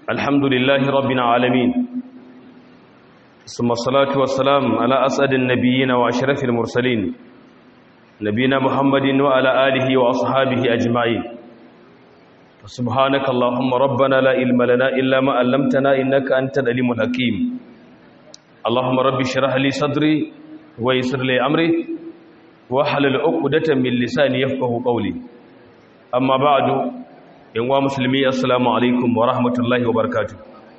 الحمد لله رب العالمين ثم الصلاة والسلام على أسعد النبيين وأشرف المرسلين نبينا محمد وعلى آله وأصحابه أجمعين سبحانك اللهم ربنا لا علم لنا إلا ما علمتنا إنك أنت العليم الحكيم اللهم رب اشرح لي صدري ويسر لي أمري واحلل عقدة من لساني يفقه قولي أما بعد yanwa musulmi assalamu alaikum wa rahmatullahi wa barakatu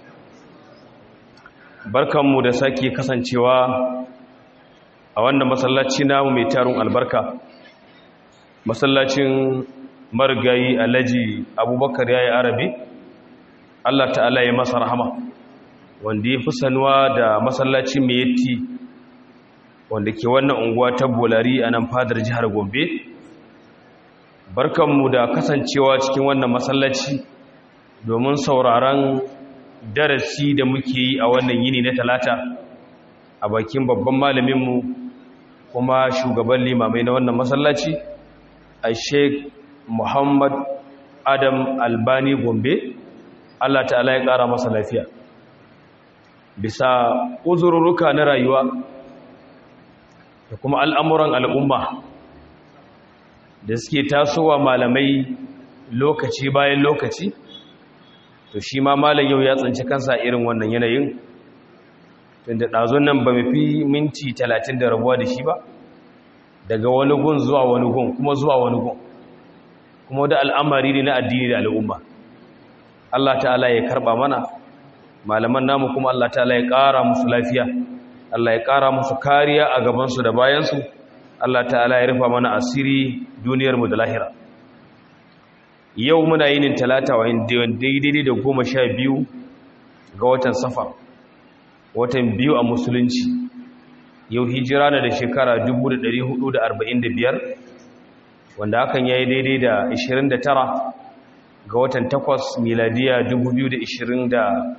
barkanmu da sake kasancewa a wannan masallaci namu mai tarun albarka masallacin marigayi alhaji abubakar ya yi arabi allah ta'ala ya masa rahama wanda ya fi sanuwa da masallaci mai yatti wanda ke wannan unguwa ta bolari a nan fadar jihar gombe barkanmu da kasancewa cikin wannan masallaci domin sauraron darasi da muke yi a wannan yini na talata a bakin babban malaminmu kuma shugaban limamai na wannan masallaci a sheik muhammad adam albani gombe allah ta'ala ya ƙara masa lafiya bisa uzurruka na rayuwa da kuma al'amuran al'umma da suke tasowa malamai lokaci bayan lokaci to shi ma malam yau ya tsanci kansa irin wannan yanayin tunda ɗazun nan ba mafi minti talatin da rabuwa da shi ba daga wani gun zuwa wani gun kuma zuwa wani gun kuma da al'amari ne na addini da al'umma Allah ta'ala ya karɓa mana malaman namu kuma Allah ta'ala ya ƙara musu lafiya Allah ya ƙara musu kariya a gabansu da bayansu Allah ta'ala ya rufa mana asiri duniyarmu da lahira yau muna yinin talata wa daidai da goma sha biyu ga watan safar watan biyu a musulunci yau hijira na da shekara 1445 wanda hakan ya yi daidai da 29 ga watan takwas miladiya 2023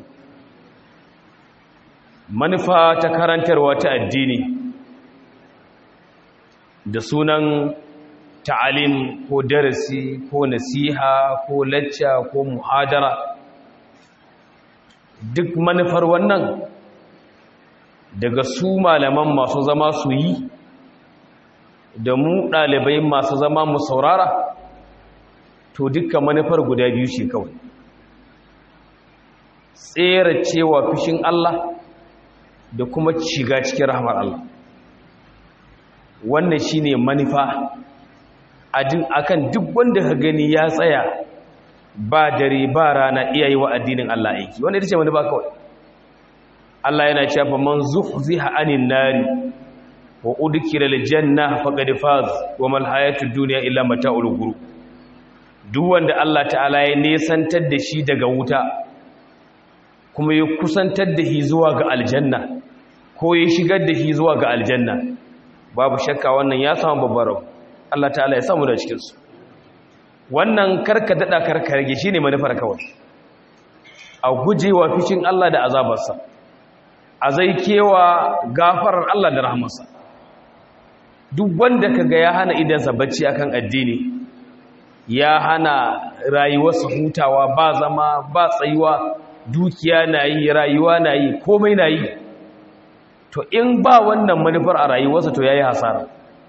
manufa ta karantarwa ta addini da sunan ta'alim ko darasi ko nasiha ko lacca ko muhadara duk manufar wannan daga su malaman masu zama su yi da mu ɗalibai masu zama mu saurara to dukkan manufar guda biyu ce kawai tsere cewa fishin Allah da kuma shiga cikin rahmar Allah wannan shine manufa akan duk wanda ka gani ya tsaya ba dare ba rana iyayi wa addinin Allah aiki wanda ita ce manufa kawai Allah yana cewa man zuhziha anin nari wa udkhila aljanna faqad faz wa mal hayatud dunya illa mata'ul ghurur duk wanda Allah ta'ala ya nesantar da shi daga wuta kuma ya kusantar da shi zuwa ga aljanna ko ya shigar da shi zuwa ga aljanna babu shakka wannan ya samu babbar rabu Allah ta'ala ya samu da cikinsu wannan karka daɗa karka rage shi ne manufar kawai a gujewa fishin Allah da azabarsa a zai kewa gafarar Allah da rahamarsa duk wanda ka ga ya hana idansa bacci akan addini ya hana rayuwarsa hutawa ba zama ba tsayuwa dukiya na yi rayuwa na yi komai na yi to in ba wannan manufar a rayuwarsa to ya yi hasara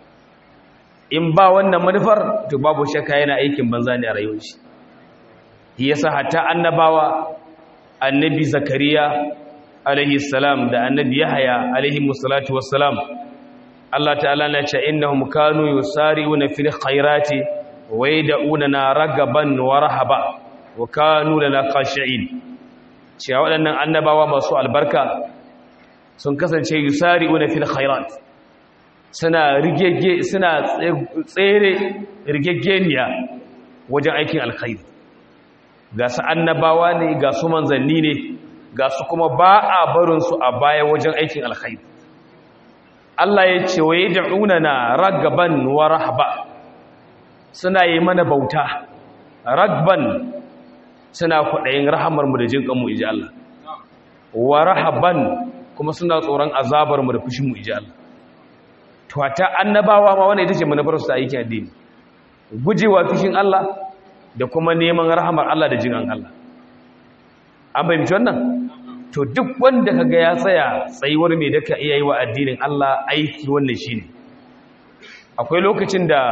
in ba wannan manufar to babu shakka yana aikin banza ne a rayuwar shi shi yasa hatta annabawa annabi zakariya alaihi salam da annabi yahaya alaihi musallatu wassalam Allah ta'ala na ce innahum kanu yusari'una fil khairati wa yad'una ragaban wa rahaba wa kanu lana khashi'in cewa waɗannan annabawa masu albarka sun kasance yusari'una fil khairat suna rigegge suna tsere rigeggeniya wajen aikin alkhairi ga su annabawa ne ga su manzanni ne ga su kuma ba a barinsu a baya wajen aikin alkhairi Allah ya ce wa yad'una na ragaban wa rahaba suna yi mana bauta ragban suna kwaɗayin rahamarmu da jin kanmu iji Allah wa rahaban kuma suna tsoron azabarmu da fushinmu iji Allah to ta annabawa ma wannan ita ce manufar su ta aikin addini gujewa fishin Allah da kuma neman rahamar Allah da jinan Allah an fahimci wannan to duk wanda kaga ya tsaya tsayuwar mai da ka iya yi wa addinin Allah aiki wannan shine akwai lokacin da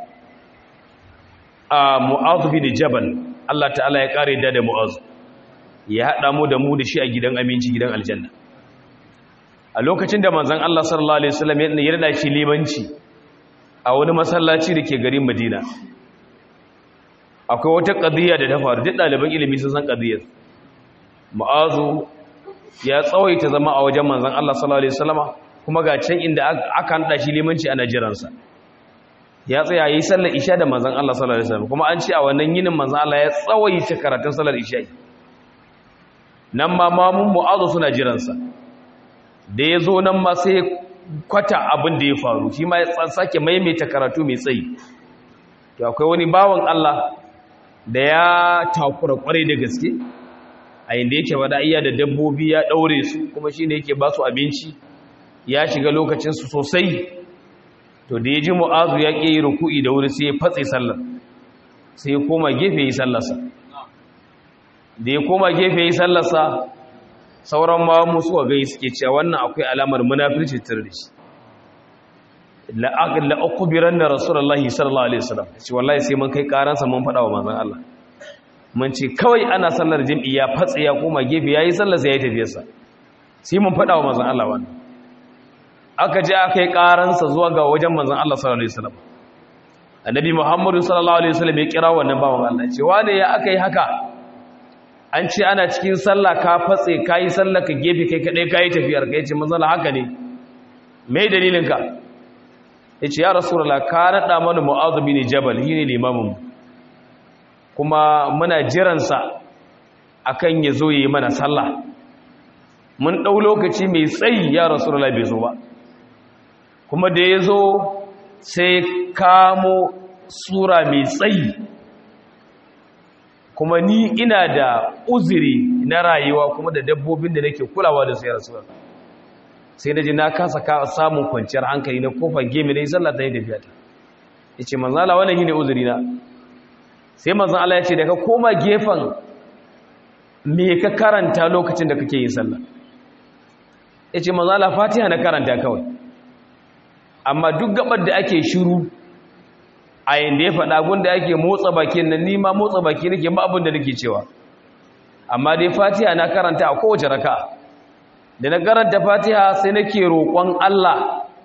a mu'azu bin jabal Allah ta'ala ya kare da da mu'azu ya hada mu da mu da shi a gidan aminci gidan aljanna a lokacin da manzon Allah sallallahu alaihi wasallam ya rada shi limanci a wani masallaci da ke garin Madina akwai wata qadiya da ta faru duk ɗaliban ilimi sun san qadiyar mu'azu ya tsawaita zama a wajen manzon Allah sallallahu alaihi wasallama kuma ga can inda aka hada shi limanci ana jiransa ya tsaya yi sallar isha da manzan Allah sallallahu alaihi wasallam kuma an ce a wannan yinin manzan Allah ya tsawaita karatun sallar isha nan ma mamun mu'azu suna jiransa da ya zo nan ma sai kwata abin da ya faru shi ma ya sake maimaita karatu mai tsayi to akwai wani bawan Allah da ya takura kwarai da gaske a inda yake wada iya da dabbobi ya daure su kuma shine yake ba su abinci ya shiga lokacin su sosai to da ya ji mu'azu ya ƙi yi ruku'i da wuri sai ya fatse sallar sai ya koma gefe yi sallarsa da ya koma gefe yi sallarsa sauran ma musu wa gai suke cewa wannan akwai alamar munafirci tare da shi la'akubiran da rasulullahi sallallahu alaihi wasallam shi wallahi sai mun kai karansa mun faɗa wa manzon Allah mun ce kawai ana sallar jami'i ya fatse ya koma gefe yayi sallar sai ya tafiyarsa sai mun faɗa wa manzon Allah wannan aka je aka yi karansa zuwa ga wajen manzon Allah sallallahu alaihi wasallam annabi Muhammadu sallallahu alaihi wasallam ya kira wannan bawan Allah ce wane ya aka yi haka an ce ana cikin sallah ka fatse kai sallah ka gefe kai kadai kai tafiyar kai ce manzon Allah haka ne me dalilin ka yace ya rasulullah ka nada mana mu'adh bin jabal shine limamin kuma muna jiran sa akan ya zo yi mana sallah mun dau lokaci mai tsayi ya rasulullah bai zo ba kuma da ya zo sai kamo sura mai tsayi kuma ni ina da uzuri na rayuwa kuma da dabbobin da nake kulawa da sai rasuwa sai na ji na kasa samun kwanciyar hankali na kofar gemi na yi sallah ta yi tafiya ta ya ce manzala wannan yi ne uzuri na sai manzan Allah ya ce da ka koma gefen me ka karanta lokacin da kake yin sallah ya ce manzala fatiha na karanta kawai amma duk gabar da ake shiru a yanda ya faɗa gunda ake motsa baki nan nima motsa baki nake ma abin da nake cewa amma dai fatiha na karanta a kowace raka da na karanta fatiha sai nake roƙon Allah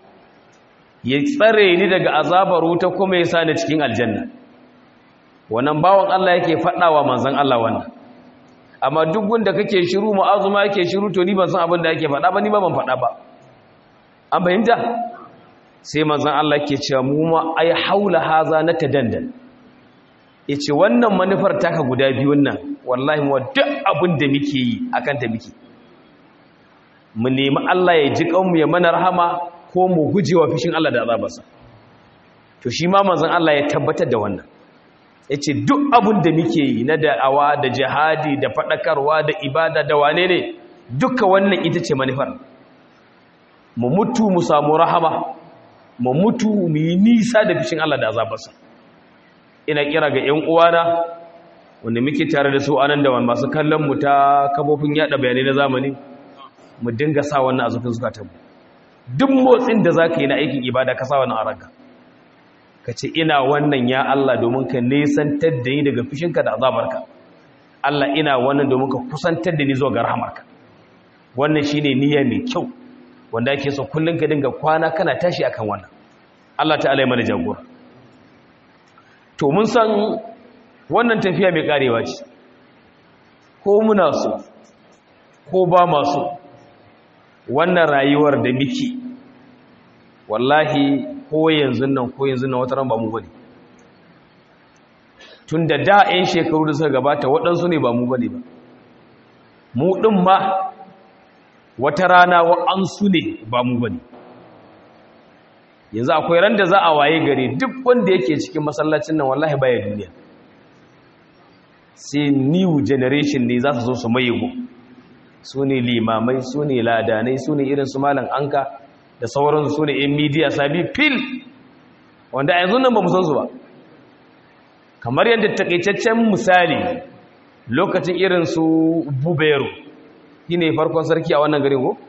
ya tsare ni daga azabar wuta kuma ya sa ni cikin aljanna wannan bawan Allah yake faɗawa manzon Allah wannan amma duk gunda kake shiru mu'azuma yake shiru to ni ban san abin da yake faɗa ba ni ba ban faɗa ba an fahimta sai manzan Allah ke cewa mu ma ai haula haza na tadandan yace wannan manufar taka guda biyun nan wallahi mu duk abin da muke yi akan ta muke mu nemi Allah ya ji kanmu ya mana rahama ko mu gujewa fishin Allah da azabarsa to shi ma manzan Allah ya tabbatar da wannan yace duk abin da muke yi na da'awa da jihadi da fadakarwa da ibada da wane ne duka wannan ita ce manufar mu mutu mu samu rahama mu mutu mu yi nisa da fishin Allah da azabarsa ina kira ga ƴan uwana wanda muke tare da su anan da masu kallon mu ta kafofin yada bayanai na zamani mu dinga sa wannan azufin zukatan mu duk motsin da zaka yi na aikin ibada ka sa wannan a ranka ka ce ina wannan ya Allah domin ka nesantar da ni daga fishinka da azabarka Allah ina wannan domin ka kusantar da ni zuwa ga rahamarka wannan shine niyya mai kyau wanda ake so kullum ka dinga kwana kana tashi akan wannan Allah ta'ala ya mana jagora to mun san wannan tafiya mai karewa ce ko muna so ko ba masu wannan rayuwar da muke wallahi ko yanzu nan ko yanzu nan wata ran ba mu bane tun da da 'yan shekaru da suka gabata waɗansu ne ba mu bane ba mu ɗin ma wata rana wa'ansu ne ba mu bane yanzu akwai ran da za a waye gare duk wanda yake cikin masallacin nan wallahi baya duniya sai new generation ne za su zo su mayigo su ne limamai su ne ladanai su ne irin su malam anka da sauransu su ne yan midiya sabi fil wanda a yanzu nan ba mu san su ba kamar yadda takaitaccen misali lokacin irin su buberu shi ne farkon sarki a wannan garin ko?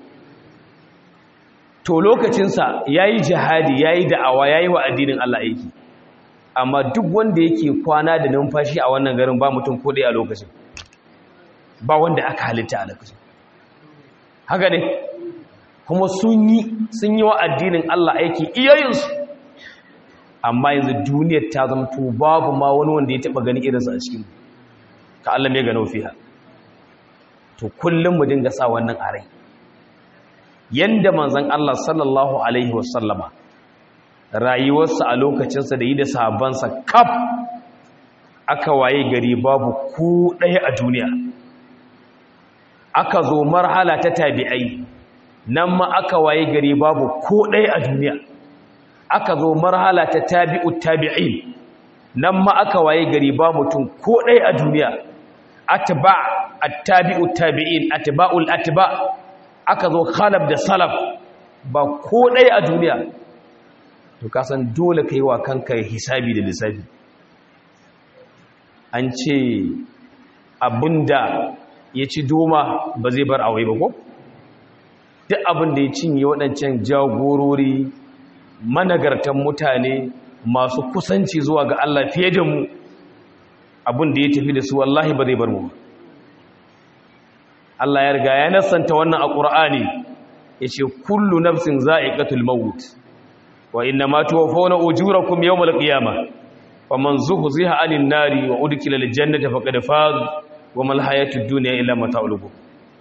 to lokacinsa ya yi jihadi ya yi da'awa ya yi wa addinin Allah aiki amma duk wanda yake kwana da numfashi a wannan garin ba mutum kodai a lokacin ba wanda aka halitta a lokacin haka ne kuma sun yi sun yi wa addinin Allah aiki iyayensu amma yanzu duniyar ta zama to babu ma wani wanda ya taba gani irinsa a cikin ka Allah mai gano fiha to kullum mu dinga sa wannan a rai yanda manzon Allah sallallahu alaihi wasallama rayuwarsa a lokacinsa da yi da sahabbansa kaf aka waye gari babu ku ɗaya a duniya aka zo marhala ta tabi'ai nan ma aka waye gari babu ko ɗaya a duniya aka zo marhala ta tabi'ut tabi'in nan ma aka waye gari ba mutum ko ɗaya a duniya atba at-tabi'ut tabi'in atba'ul atba aka zo khalaf da salaf ba ko ɗaya a duniya to kasan dole kai wa kanka hisabi da lissafi an ce abinda ya ci doma ba zai bar awai ba ko duk abinda ya cinye waɗancan jagorori managartan mutane masu kusanci zuwa ga Allah fiye da mu abinda ya tafi da su wallahi ba zai bar mu Allah ya riga ya nasanta wannan a ƙur'ani ya ce kullu nafsin za'iqatul maut wa inna ma tuwaffawna ujurakum yawmal qiyamah faman zuhziha 'anil nari wa udkhila al jannata faqad faz wa mal hayatud dunya illa mata'ul ghurur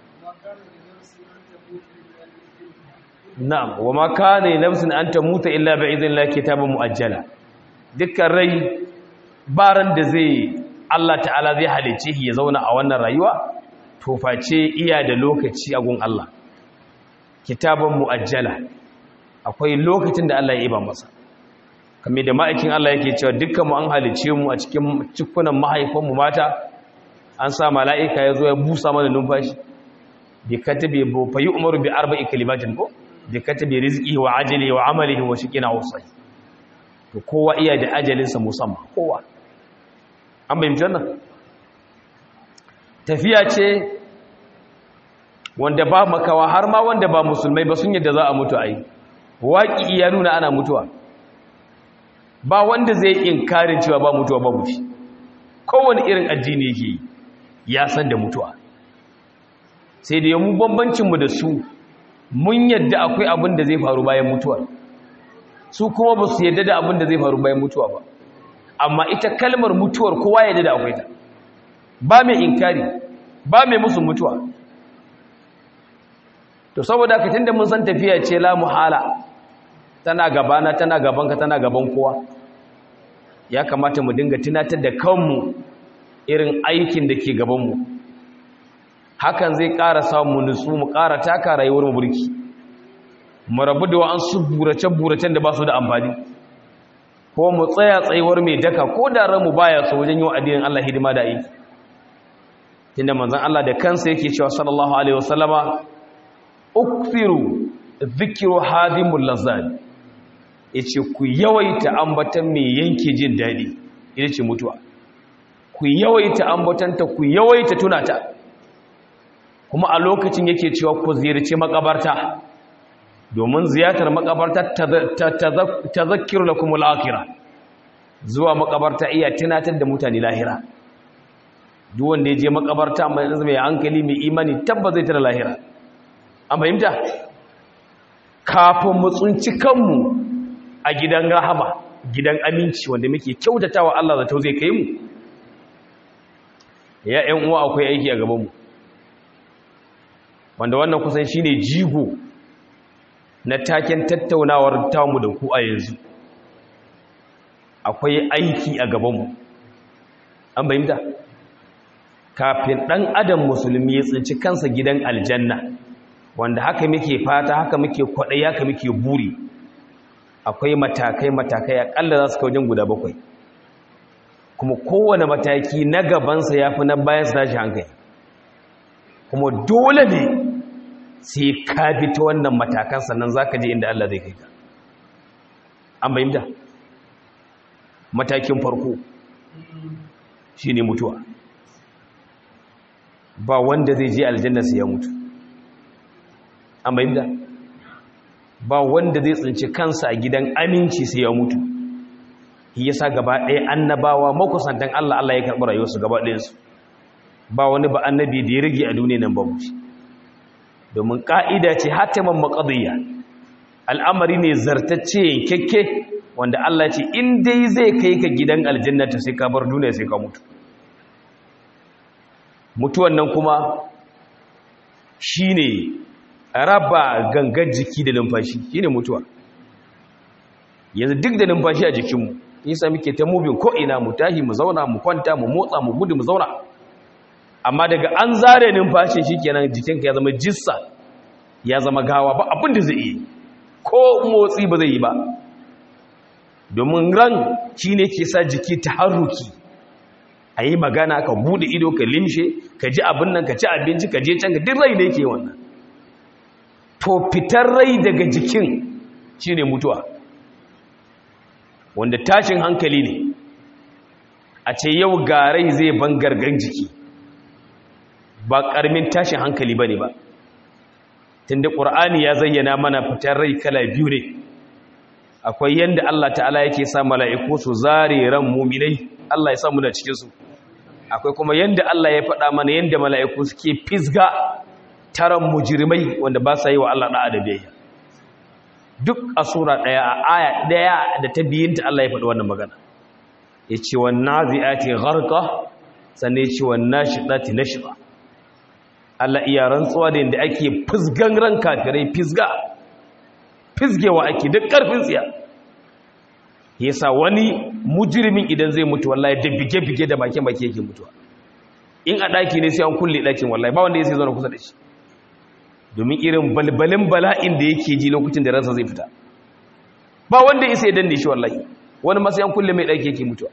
na'am wa ma kana nafsin an tamuta illa bi idhnillah kitaban muajjala dukkan rai baran da zai Allah ta'ala zai halice shi ya zauna a wannan rayuwa to face iya da lokaci a gun Allah kitaban muajjala akwai lokacin da Allah ya iba masa kame da ma'aikin Allah yake cewa dukkan mu an halice mu a cikin cikunan mahaifan mu mata an sa mala'ika ya zo ya busa mana numfashi bi katabi bu fa yu'maru bi arba'i kalimatin ko bi katabi rizqi wa ajali wa amalihi wa shiqina wasai to kowa iya da ajalin sa musamman kowa an bayyana wannan tafiya ce wanda ba makawa har ma wanda ba musulmai ba sun yadda za a mutu ai waƙi ya nuna ana mutuwa ba wanda zai inkarin cewa ba mutuwa ba mutu kowane irin addini yake ya san da mutuwa sai da yamu bambancinmu da su mun yadda akwai abin da zai faru bayan mutuwa su kuma ba su yadda da abin da zai faru bayan mutuwa ba amma ita kalmar mutuwar kowa yadda da akwai ta ba mai inkari ba mai musu mutuwa to saboda ka tunda mun san tafiya ce la muhala tana gabana tana gabanka tana gaban kowa ya kamata mu dinga tunatar da kanmu irin aikin da ke gabanmu hakan zai ƙara samu nutsu mu ƙara taka rayuwar mu burki mu rabu da wa'ansu burace-buracen da ba su da amfani ko mu tsaya tsayuwar mai daka ko da ranmu baya so wajen yi wa addinin Allah hidima da aiki tunda manzon Allah da kansa yake cewa sallallahu alaihi wasallama ukthiru dhikru hadimul lazat yace ku yawaita ambatan mai yanke jin dadi ita ce mutuwa ku yawaita ambatanta ku yawaita tunata kuma a lokacin yake cewa ku ziyarci makabarta domin ziyartar makabarta tazakkiru lakum al-akhirah zuwa makabarta iya tunatar da mutane lahira duk wanda ya je makabarta mai hankali mai imani tabbas zai tara lahira an fahimta kafin mu tsunci kanmu a gidan rahama gidan aminci wanda muke kyautatawa Allah zato zai kai mu ya ƴan uwa akwai aiki a gabanmu wanda wannan kusan shine jigo na taken tattaunawar tamu da ku a yanzu akwai aiki a gabanmu an fahimta kafin ɗan adam musulmi ya tsinci kansa gidan aljanna wanda haka muke fata haka muke kwaɗai haka muke buri akwai matakai-matakai aƙalla za su wajen guda bakwai kuma kowane mataki na gabansa ya fi na bayan su tashi hankali kuma dole ne sai ka bi ta wannan matakan sannan za ka je inda Allah zai kai ka an bayyanta matakin farko shi ne mutuwa ba wanda zai je aljanna sai ya mutu an bayyana ba wanda zai tsinci kansa a gidan aminci sai ya mutu shi yasa gaba ɗaya annabawa makusantan Allah Allah ya karɓi rayuwarsu gaba ɗayansu ba wani ba annabi da ya rage a duniya nan ba mutu domin ƙa'ida ce hatiman maƙadiyya al'amari ne zartacce yankakke wanda Allah ce in dai zai kai ka gidan aljannata sai ka bar duniya sai ka mutu mutuwan nan kuma shi ne raba gangan jiki da numfashi shi ne mutuwa yanzu duk da numfashi a jikinmu nisa muke ta mubin ko'ina mu tahi mu zauna mu kwanta mu motsa mu gudu mu zauna amma daga an zare numfashi shi kenan jikinka ya zama jissa ya zama gawa ba abin da zai yi ko motsi ba zai yi ba domin ran shi ne ke sa jiki ta harruki a yi magana ka bude ido ka limshe ka ji abin nan ka ci abinci ka je can ka duk rai da yake wannan to fitar rai daga jikin shi ne mutuwa wanda tashin hankali ne a ce yau ga rai zai ban gargan jiki ba ƙaramin tashin hankali ba ne ba tunda ƙur'ani ya zayyana mana fitar rai kala biyu ne akwai yanda Allah ta'ala yake sa mala'iku su zare ran muminai Allah ya samu da cikinsu akwai kuma yanda Allah ya faɗa mana yanda mala'iku suke fisga taron mujirmai wanda ba sa yi wa Allah ɗa'a da biyayya duk a sura ɗaya a aya ɗaya da ta biyinta Allah ya faɗi wannan magana ya ce wa nazi'ati gharqa sannan ya ce wa nashiɗati nashba Allah iya rantsuwa da yadda ake fisgan ran kafirai fisga fisgewa ake duk ƙarfin tsiya yasa wani mujirimin idan zai mutu wallahi da bige-bige da bake-bake yake mutuwa in a ɗaki ne sai an kulle ɗakin wallahi ba wanda ya sai zaune kusa da shi domin irin balbalin bala'in da yake ji lokacin da ransa zai fita ba wanda ya sai danne shi wallahi wani masu yan kulle mai ɗaki yake mutuwa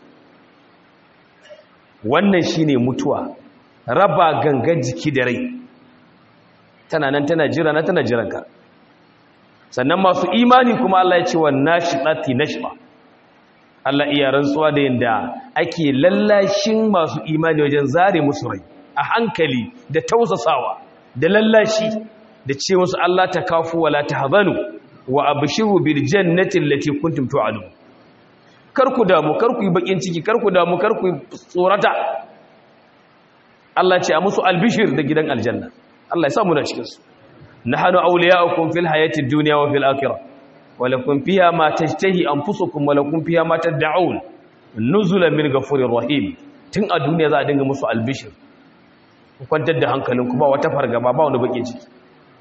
wannan shine mutuwa raba gangan jiki da rai tana nan tana jira na tana jiranka sannan masu imani kuma Allah ya ce wa nashidati nashba Allah iya rantsuwa da yanda ake lallashin masu imani wajen zare musu rai a hankali da tausasawa da lallashi da ce musu Allah ta kafu wala tahzanu wa abshiru bil jannati allati kuntum tu'adun kar ku damu kar ku yi bakin ciki kar ku damu kar ku tsorata Allah ce a musu albishir da gidan aljanna Allah ya samu na cikinsu nahnu awliya'ukum fil hayati dunya wa fil akhirah wa lakum fiha ma tashtahi anfusukum wa lakum fiha ma tad'un nuzulan min ghafurir rahim tun a duniya za a dinga musu albishir ku kwantar da hankalinku ba wata fargaba ba wani bakin ciki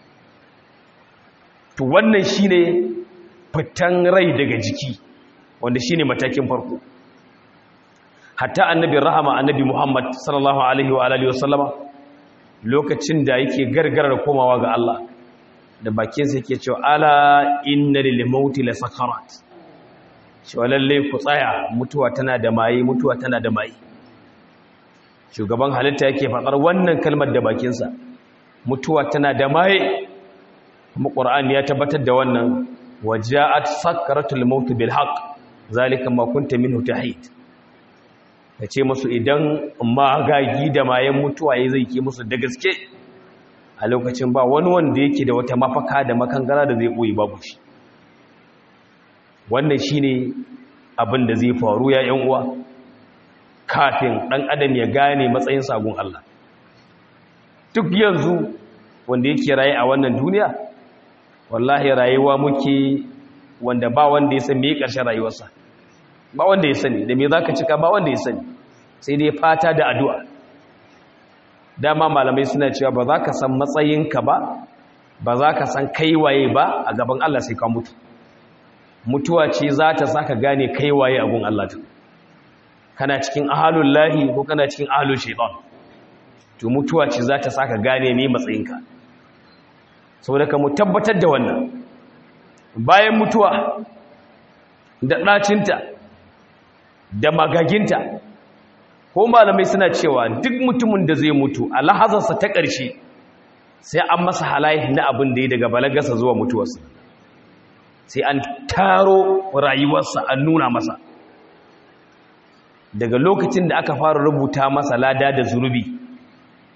to wannan shine fitan rai daga jiki wanda shine matakin farko hatta annabi rahama annabi muhammad sallallahu alaihi wa alihi wasallama lokacin da yake gargarar komawa ga Allah da bakinsa yake cewa ala inna lil mauti la sakarat cewa lalle ku tsaya mutuwa tana da maye mutuwa tana da maye shugaban halitta yake faɗar wannan kalmar da bakinsa mutuwa tana da maye kuma qur'ani ya tabbatar da wannan waja'at sakaratul maut bil haqq zalika ma kunta minhu tahid ya ce musu idan magagi da mayan mutuwa ya zai ke musu da gaske a lokacin ba wani wanda yake da wata mafaka da makangara da zai ɓoye babu shi wannan shi ne abin da zai faru ya yan uwa kafin ɗan adam ya gane matsayin sagun Allah duk yanzu wanda yake raye a wannan duniya wallahi rayuwa muke wanda ba wanda ya san me ƙarshen rayuwarsa ba wanda ya sani da me za ka cika ba wanda ya sani sai dai fata da addu'a dama malamai suna cewa ba za ka san matsayinka ba ba za ka san kaiwaye ba a gaban Allah sai ka mutu mutuwa ce za ta sa ka gane kaiwaye a gun Allah tun kana cikin ahalun lahi ko kana cikin ahalun shaitan to mutuwa ce za ta sa ka gane ne matsayinka saboda ka mu tabbatar da wannan bayan mutuwa da ɗacinta da magaginta ko malamai suna cewa duk mutumin da zai mutu a lahazarsa ta ƙarshe sai an masa halaye na abin da ya daga balagarsa zuwa mutuwarsa sai an taro rayuwarsa an nuna masa daga lokacin da aka fara rubuta masa lada da zunubi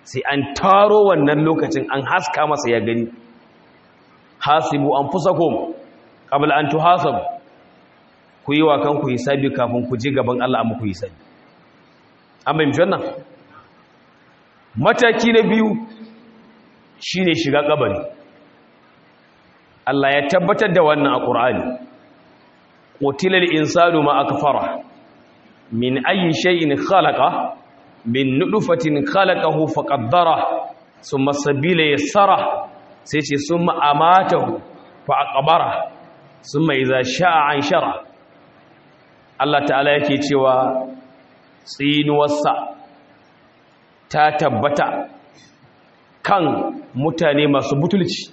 sai an taro wannan lokacin an haska masa ya gani hasibu anfusakum qabla an tuhasabu ku yi wa kanku hisabi kafin ku je gaban Allah amma ku hisabi an bai wannan mataki na biyu shine shiga kabari Allah ya tabbatar da wannan a Qur'ani qutilal insanu ma akfara min ayyi shay'in khalaqa min nutfatin khalaqahu faqaddara thumma sabila yassara sai ce summa amatahu fa aqbara summa idza sha'a anshara Allah ta'ala yake cewa tsinuwarsa ta tabbata kan mutane masu butulci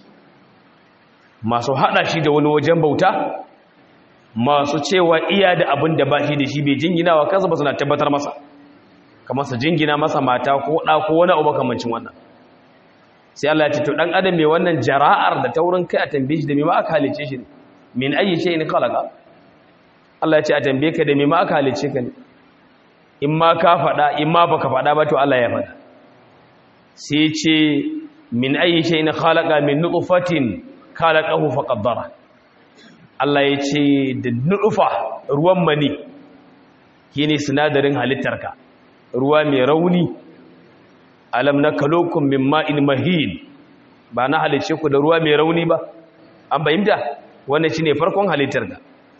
masu hada shi da wani wajen bauta masu cewa iya da abin da ba shi da shi bai jingina wa kansa ba suna tabbatar masa kamar su jingina masa mata ko ɗa ko wani abu makamancin wannan sai Allah ya ce to dan adam mai wannan jara'ar da taurin kai a tambaye shi da me ma aka halice shi min ayi shay'in khalaqa Allah ya ce a tambaye ka da me ma aka halice ka ne in ma ka faɗa in ma baka faɗa ba to Allah ya faɗa sai ce min ayi shay'in khalaqa min nutfatin khalaqahu faqaddara Allah ya ce da nutfa ruwan mani shine sinadarin halittarka ruwa mai rauni alam nakalokum min ma'in mahin ba na halice ku da ruwa mai rauni ba an bayyana wannan shine farkon halittarka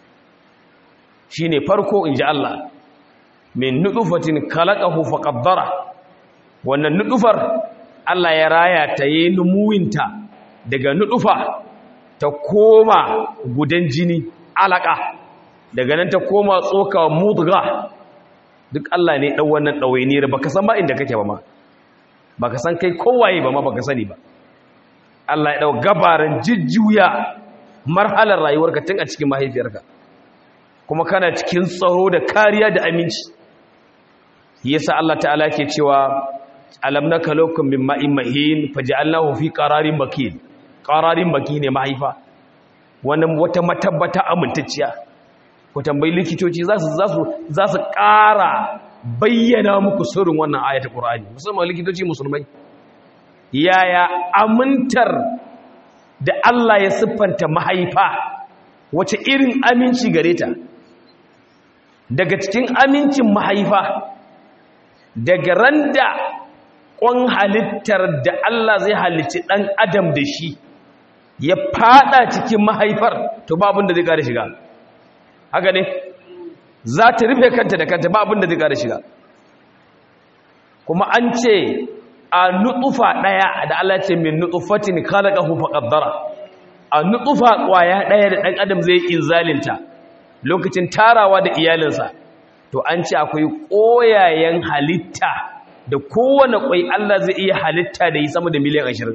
shine farko inji Allah min nudufatin khalaqahu faqaddara wannan nudufar Allah ya raya ta yi numuwinta daga nudufa ta koma gudan jini alaka daga nan ta koma tsoka mudga duk Allah ne dan wannan dawainiyar baka san ba inda kake ba ma baka san kai kowaye ba ma baka sani ba Allah ya dau gabaran jijjuya marhalar rayuwarka tun a cikin mahaifiyarka kuma kana cikin tsaro da kariya da aminci yasa Allah ta'ala ke cewa alam nakalokum min ma'in mahin faj'alnahu fi qararin makin qararin makin ne mahaifa wannan wata matabbata amintacciya ku tambayi likitoci za su za su za su ƙara bayyana muku sirrin wannan ayatul qur'ani musamman likitoci musulmai yaya amintar da Allah ya siffanta mahaifa wace irin aminci gare ta daga cikin amincin mahaifa daga randa ƙwan halittar da Allah zai halicci ɗan adam da shi ya fada cikin mahaifar to ba abin da zai ƙara shiga haka ne za ta rufe kanta da kanta ba abin da zai ƙara shiga kuma an ce a nutsufa ɗaya da Allah ce min nutsufatin khalaqahu faqaddara a nutsufa ƙwaya ɗaya da ɗan adam zai inzalinta lokacin tarawa da iyalinsa to an ce akwai ƙoyayen halitta da kowane ƙwai Allah zai iya halitta da yi sama da miliyan ashirin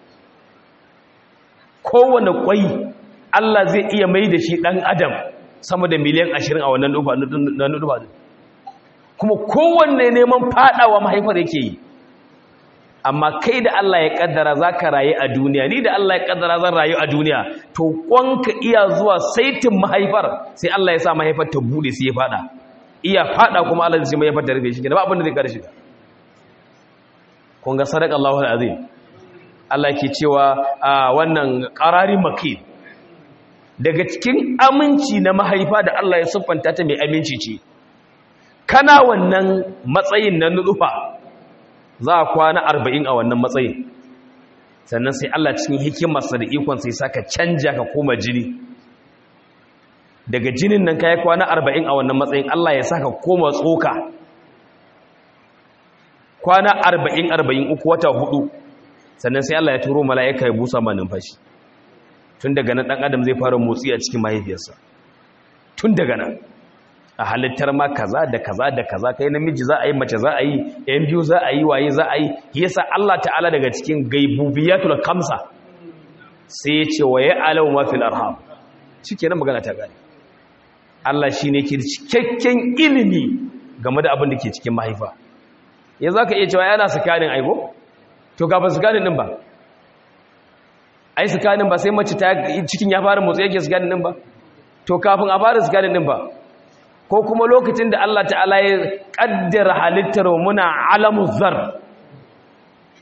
kowane ƙwai Allah zai iya mai da shi ɗan adam sama da miliyan ashirin a wannan nufa kuma kowanne neman faɗawa mahaifar yake yi amma kai da Allah ya kaddara za ka rayu a duniya ni da Allah ya kaddara zan rayu a duniya to kwanka iya zuwa saitin mahaifar sai Allah ya sa mahaifar ta bude sai ya fada iya fada kuma Allah zai mahaifar ta rufe shi da ba abin da zai kada shiga kun ga sadaka Allahu azim Allah ke cewa a wannan qarari makin daga cikin aminci na mahaifa da Allah ya siffanta ta mai aminci ce kana wannan matsayin na nutsufa za a kwana arba'in a wannan matsayin sannan sai Allah cikin hikimarsa da ikon sai saka canja ka koma jini daga jinin nan ka yi kwana arba'in a wannan matsayin Allah ya saka koma tsoka kwana arba'in arba'in uku wata hudu sannan sai Allah ya turo mala'ika ya busa ma numfashi tun daga nan ɗan adam zai fara motsi a cikin mahaifiyarsa tun daga nan a halittar ma kaza da kaza da kaza kai namiji za a yi mace za a yi yan biyu za a yi waye za a yi yasa Allah ta'ala daga cikin gaibubiyatul kamsa sai ya ce wa ya alau ma fil arham shikenan magana ta gane Allah shine ke cikakken ilimi game da abin da ke cikin mahaifa yanzu aka iya cewa yana sakanin aibo to kafin sakanin din ba ai sakanin ba sai mace ta cikin ya fara motsi yake sakanin din ba to kafin a fara sakanin din ba ko kuma lokacin da Allah ta'ala ya kaddara halittar muna alamu zar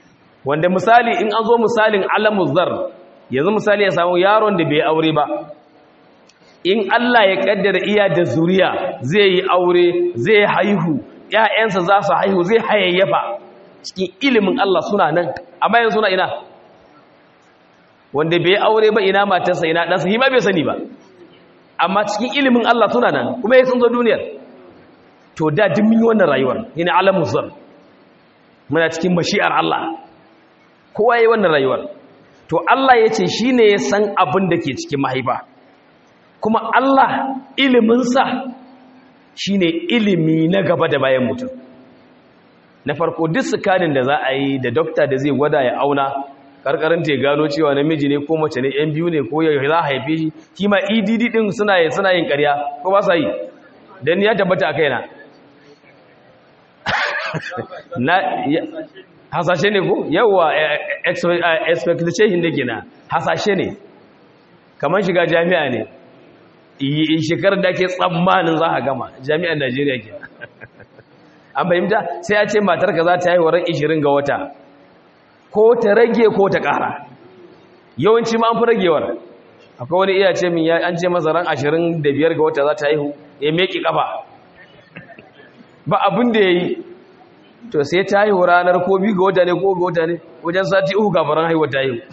wanda misali in an zo misalin alamu zar yanzu misali ya samu yaron da bai aure ba in Allah ya kaddara iya da zuriya zai yi aure zai haihu ƴaƴansa za su haihu zai hayayyafa cikin ilimin Allah suna nan amma yanzu suna ina wanda bai aure ba ina matarsa ina ɗansa hima bai sani ba amma cikin ilimin Allah suna nan kuma ya sun zo duniyar to da duk mun yi wannan rayuwar yana alamu zar muna cikin mashi'ar Allah kowa yi wannan rayuwar to Allah ya ce shi ne ya san abin da ke cikin mahaifa kuma Allah iliminsa shi ne ilimi na gaba da bayan mutum na farko duk sukanin da za a yi da dokta da zai gwada ya auna karkarin ta gano cewa namiji ne ko mace ne yan biyu ne ko ya za a haife shi shi ma edd din suna yin suna yin karya ko ba sa yi dan ya tabbata a kaina na hasashe ne ko yawa expectation da gina hasashe ne kamar shiga jami'a ne shekarar da ke tsammanin za a gama jami'ar najeriya ke an fahimta sai ya ce matarka za ta yi waran 20 ga wata ko ta rage ko ta ƙara yawanci ma an fi ragewar akwai wani iya ce min an ce masa ran 25 ga wata za ta haihu ya meki kafa ba abin da ya yi to sai ta haihu ranar ko biyu ga wata ne ko ga wata ne wajen sati uku gafaran haihuwa ta haihu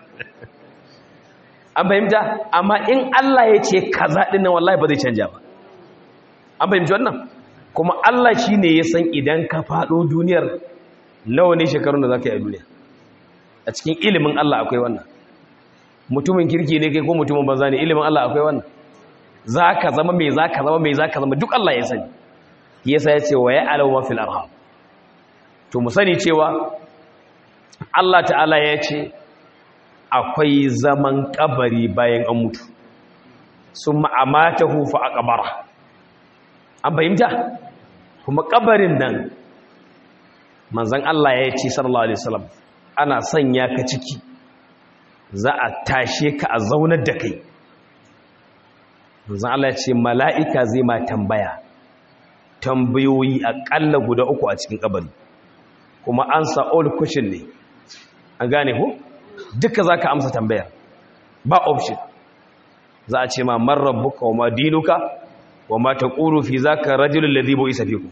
an fahimta amma in Allah ya ce kaza ɗin nan wallahi ba zai canja ba an fahimci wannan kuma Allah shi ne ya san idan ka faɗo duniyar nawa ne shekarun da za ka yi a duniya a cikin ilimin Allah akwai wannan mutumin kirki ne kai ko mutumin banza ne ilimin Allah akwai wannan za ka zama mai za ka zama mai za ka zama duk Allah ya sani yasa ya ce wa ya alawa fil arham to mu sani cewa Allah ta'ala ya ce akwai zaman kabari bayan an mutu sun ma'amata hufa a kabara an fahimta kuma kabarin nan manzan Allah ya ce sallallahu alaihi wasallam ana sanya ka ciki za a tashe ka a zaunar da kai manzan Allah ya ce mala'ika zai ma tambaya tambayoyi aƙalla guda uku a cikin kabari kuma ansa all question ne an gane ko duka zaka amsa tambayar ba option za a ce ma man rabbuka wa ma dinuka wa ma taqulu fi zaka rajulul ladhi bu'isa fikum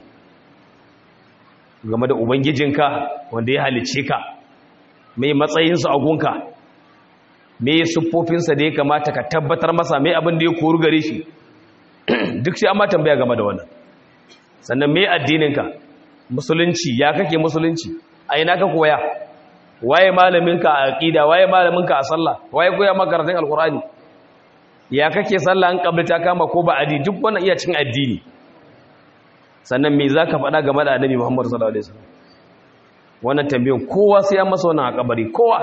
game da ubangijinka wanda ya halice ka mai matsayinsa a gunka mai siffofinsa da ya kamata ka tabbatar masa mai abin da ya koru gare shi duk sai an ma tambaya game da wannan sannan mai addininka musulunci ya kake musulunci a ina ka koya waye malaminka a aqida waye malaminka a sallah waye koya maka karatun alqur'ani ya kake sallah an kablita kama ko ba adi duk wannan iya cikin addini sannan me zaka faɗa game da annabi Muhammad sallallahu alaihi wasallam wannan tambayan kowa sai an masa wannan a kabari kowa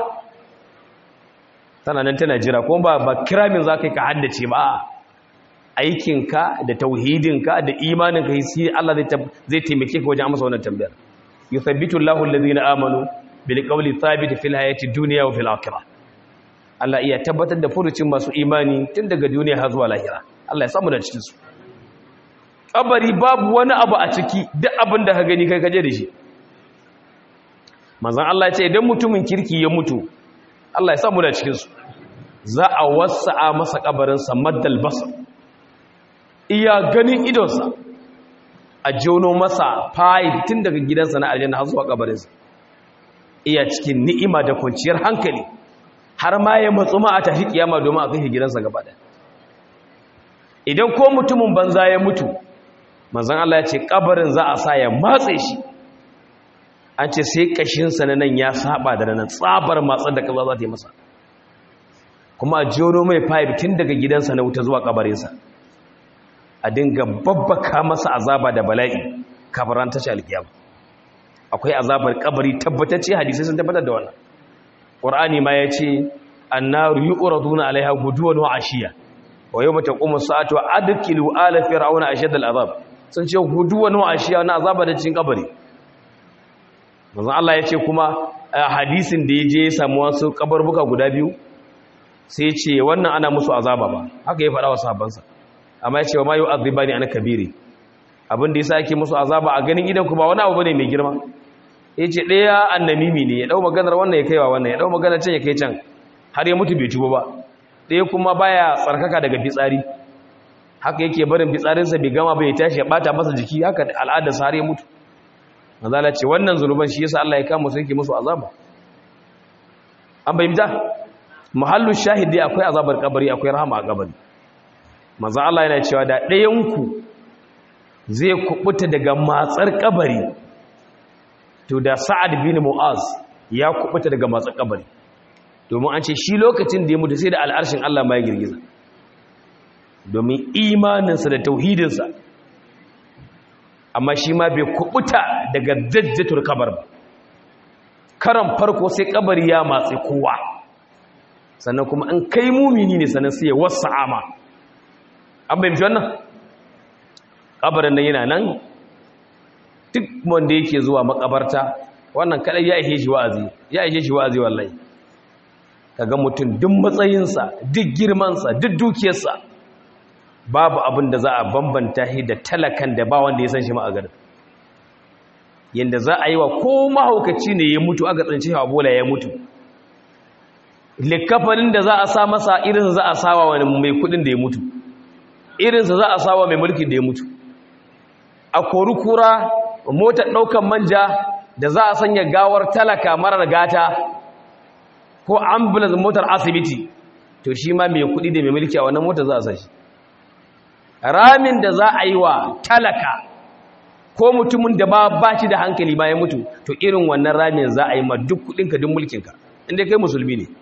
tana nan tana jira kuma ba ba kiramin zaka ka haddace ba aikinka da tauhidinka da imaninka sai Allah zai taimake ka wajen amsa wannan tambayar yuthabbitu Allahu alladhina amanu bil qawli thabit fil hayati dunya wa fil akhirah Allah iya tabbatar da furucin masu imani tun daga duniya har zuwa lahira Allah ya samu da cikin su kabari babu wani abu a ciki duk abin da ka gani kai kaje da shi manzon Allah ya ce idan mutumin kirki ya mutu Allah ya samu da cikin su za a wasa'a masa kabarin sa maddal basar iya ganin idonsa a jono masa fayi tun daga gidansa na aljanna har zuwa kabarinsa iya cikin ni'ima da kwanciyar hankali har ma ya matsu ma a tafi kiyama domin a kai gidansa gaba ɗaya idan ko mutumin banza ya mutu manzon Allah ya ce kabarin za a sa ya matse shi an ce sai kashinsa na nan ya saba da nan tsabar matsar da kaza za ta yi masa kuma a jono mai fayi tun daga gidansa na wuta zuwa kabarinsa a dinga babbaka masa azaba da bala'i kafaran tashi alkiyama akwai azabar kabari tabbatacce hadisi sun tabbatar da wannan qur'ani ma yace annaru yu'raduna alaiha guduwan wa ashiya wa yawma taqumu as-sa'atu adkilu ala fir'auna ashadda al-azab sun ce guduwan wa ashiya na azaba da cikin kabari manzo Allah yace kuma hadisin da yaje ya samu wasu kabarbuka guda biyu sai ce wannan ana musu azaba ba haka ya faɗa wa sahabbansa amma ya ce wa mayu azibani ana kabiri abin da yasa yake musu azaba a ganin idan ku ba wani abu bane mai girma ya ce ɗaya annamimi ne ya ɗau maganar wannan ya kaiwa wannan ya ɗau maganar can ya kai can har ya mutu bai tuba ba ɗaya kuma baya tsarkaka daga fitsari haka yake barin fitsarinsa bai gama bai tashi ya ɓata masa jiki haka al'adarsa har ya mutu mazala ce wannan zunuban shi yasa Allah ya kama su yake musu azaba an bayyana muhallu shahidi akwai azabar kabari akwai rahama a kabari manzo Allah yana cewa da ɗayan ku zai kubuta daga matsar kabari to da Sa'ad bin Mu'az ya kubuta daga matsar kabari domin an ce shi lokacin da ya mutu sai da al'arshin Allah ma ya girgiza domin imaninsa da tauhidinsa amma shi ma bai kubuta daga dajjatul kabar ba karan farko sai kabari ya matsi kowa sannan kuma an kai mumini ne sannan sai ya wasa ama an bai wannan kabarin nan yana nan duk wanda yake zuwa makabarta wannan kadai ya ishe shi wa'azi ya ishe shi wa'azi wallahi kaga mutum duk matsayinsa duk girmansa duk dukiyarsa babu abin da za a bambanta shi da talakan da ba wanda ya san shi ma a garin yanda za a yi wa ko mahaukaci ne ya mutu aka tsinci shi a bola ya mutu likafanin da za a sa masa irin za a sawa wani mai kudin da ya mutu irinsa za a sawa mai mulkin da ya mutu a kori kura motar ɗaukan manja da za a sanya gawar talaka marar gata ko ambulance motar asibiti to shi ma mai kudi da mai mulki a wannan motar za a sa shi ramin da za a yi wa talaka ko mutumin da ba ba shi da hankali ba ya mutu to irin wannan ramin za a yi ma duk kudinka duk mulkinka inda kai musulmi ne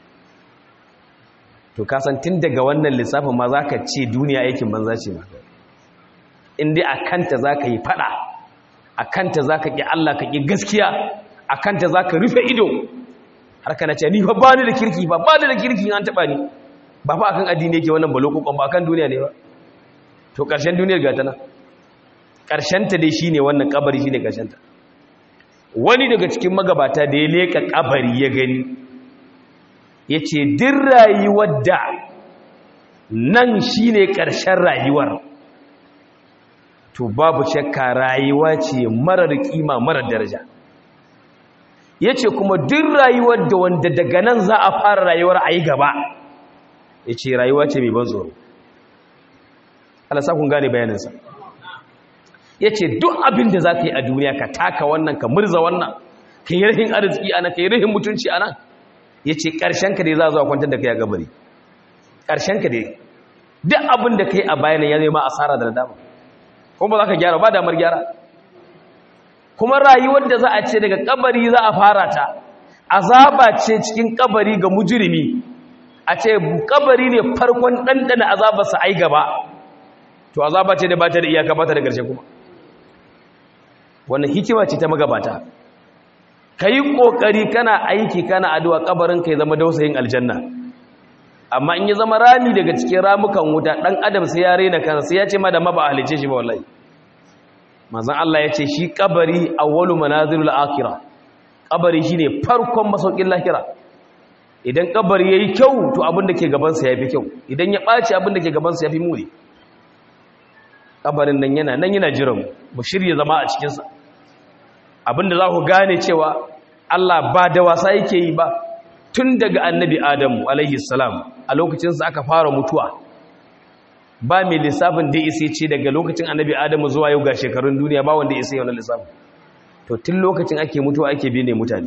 to kasan tun daga wannan lissafin ma za ka ce duniya aikin banza ce ma inda a kanta za ka yi fada a kanta za ka ƙi Allah ka ƙi gaskiya a kanta za ka rufe ido har ka na ce ni fa ba ni da kirki ba ba ni da kirki an taɓa ni ba fa akan addini yake wannan balokokon ba akan duniya ne ba to ƙarshen duniyar gata nan ƙarshenta dai shi ne wannan ƙabari shi ne ƙarshenta wani daga cikin magabata da ya leƙa ƙabari ya gani ya ce din rayuwar da nan shi ne ƙarshen rayuwar to babu shakka rayuwa ce marar ƙima marar daraja ya ce kuma din rayuwar da wanda daga nan za a fara rayuwar a yi gaba ya ce rayuwa ce mai ban tsoro alasa kun gane bayaninsa ya ce duk abin da za ka yi a duniya ka taka wannan ka murza wannan ka yi rahin arziki ana ka yi rahin mutunci ana ya ce ƙarshenka dai za a zuwa kwantar da ka ya gabari ƙarshenka dai duk abin da ka yi a bayanin ya zai ma asara da dama kuma ba za ka gyara ba damar gyara kuma rayuwar da za a ce daga kabari za a fara ta azaba ce cikin kabari ga mujirimi a ce kabari ne farkon ɗanɗana azabarsa ai gaba to azaba ce da ba ta da iyaka ba ta da ƙarshe kuma wannan hikima ce ta magabata ka yi ƙoƙari kana aiki kana addu'a kabarin ka ya zama dausayin aljanna amma in ya zama rami daga cikin ramukan wuta ɗan adam sai ya rena kansa sai ya ce ma da ma ba a halice shi ba wallahi manzon Allah ya ce shi kabari awwalu manazilul akhirah kabari shine farkon masaukin lahira idan kabari yayi kyau to abin da ke gaban sa yafi kyau idan ya ɓaci abin da ke gaban sa yafi muni kabarin nan yana nan yana jiran mu shirye zama a cikin sa abinda za ku gane cewa Allah ba da wasa yake yi ba tun daga annabi Adamu alaihi salam a lokacin sa aka fara mutuwa ba mai lissafin da isa ce daga lokacin annabi Adamu zuwa yau ga shekarun duniya ba wanda isa yana lissafin to tun lokacin ake mutuwa ake bine mutane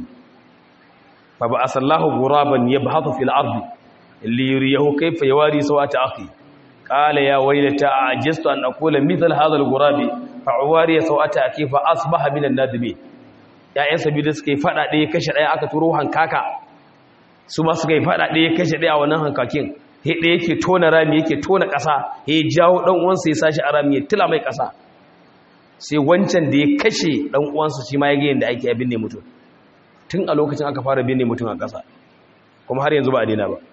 fa ba asallahu ghuraban yabhathu fil ardi li yuriyahu kayfa yawari sawata akhi قال يا ويلتى أعجزت أن أقول مثل هذا الغراب فعواري سوءتا أكي فأصبح من النادمين يا إنسا بيدا سكي فتا دي كشر أي أكا تروح هنكاكا سما سكي فتا دي كشر أي أولا هنكاكين he da yake tona rami yake tona ƙasa ya jawo ɗan uwansa ya sashi a rami ya tila mai ƙasa sai wancan da ya kashe ɗan uwansa shi ma ya ga yadda ake abin ne mutum tun a lokacin aka fara binne mutum a ƙasa kuma har yanzu ba a daina ba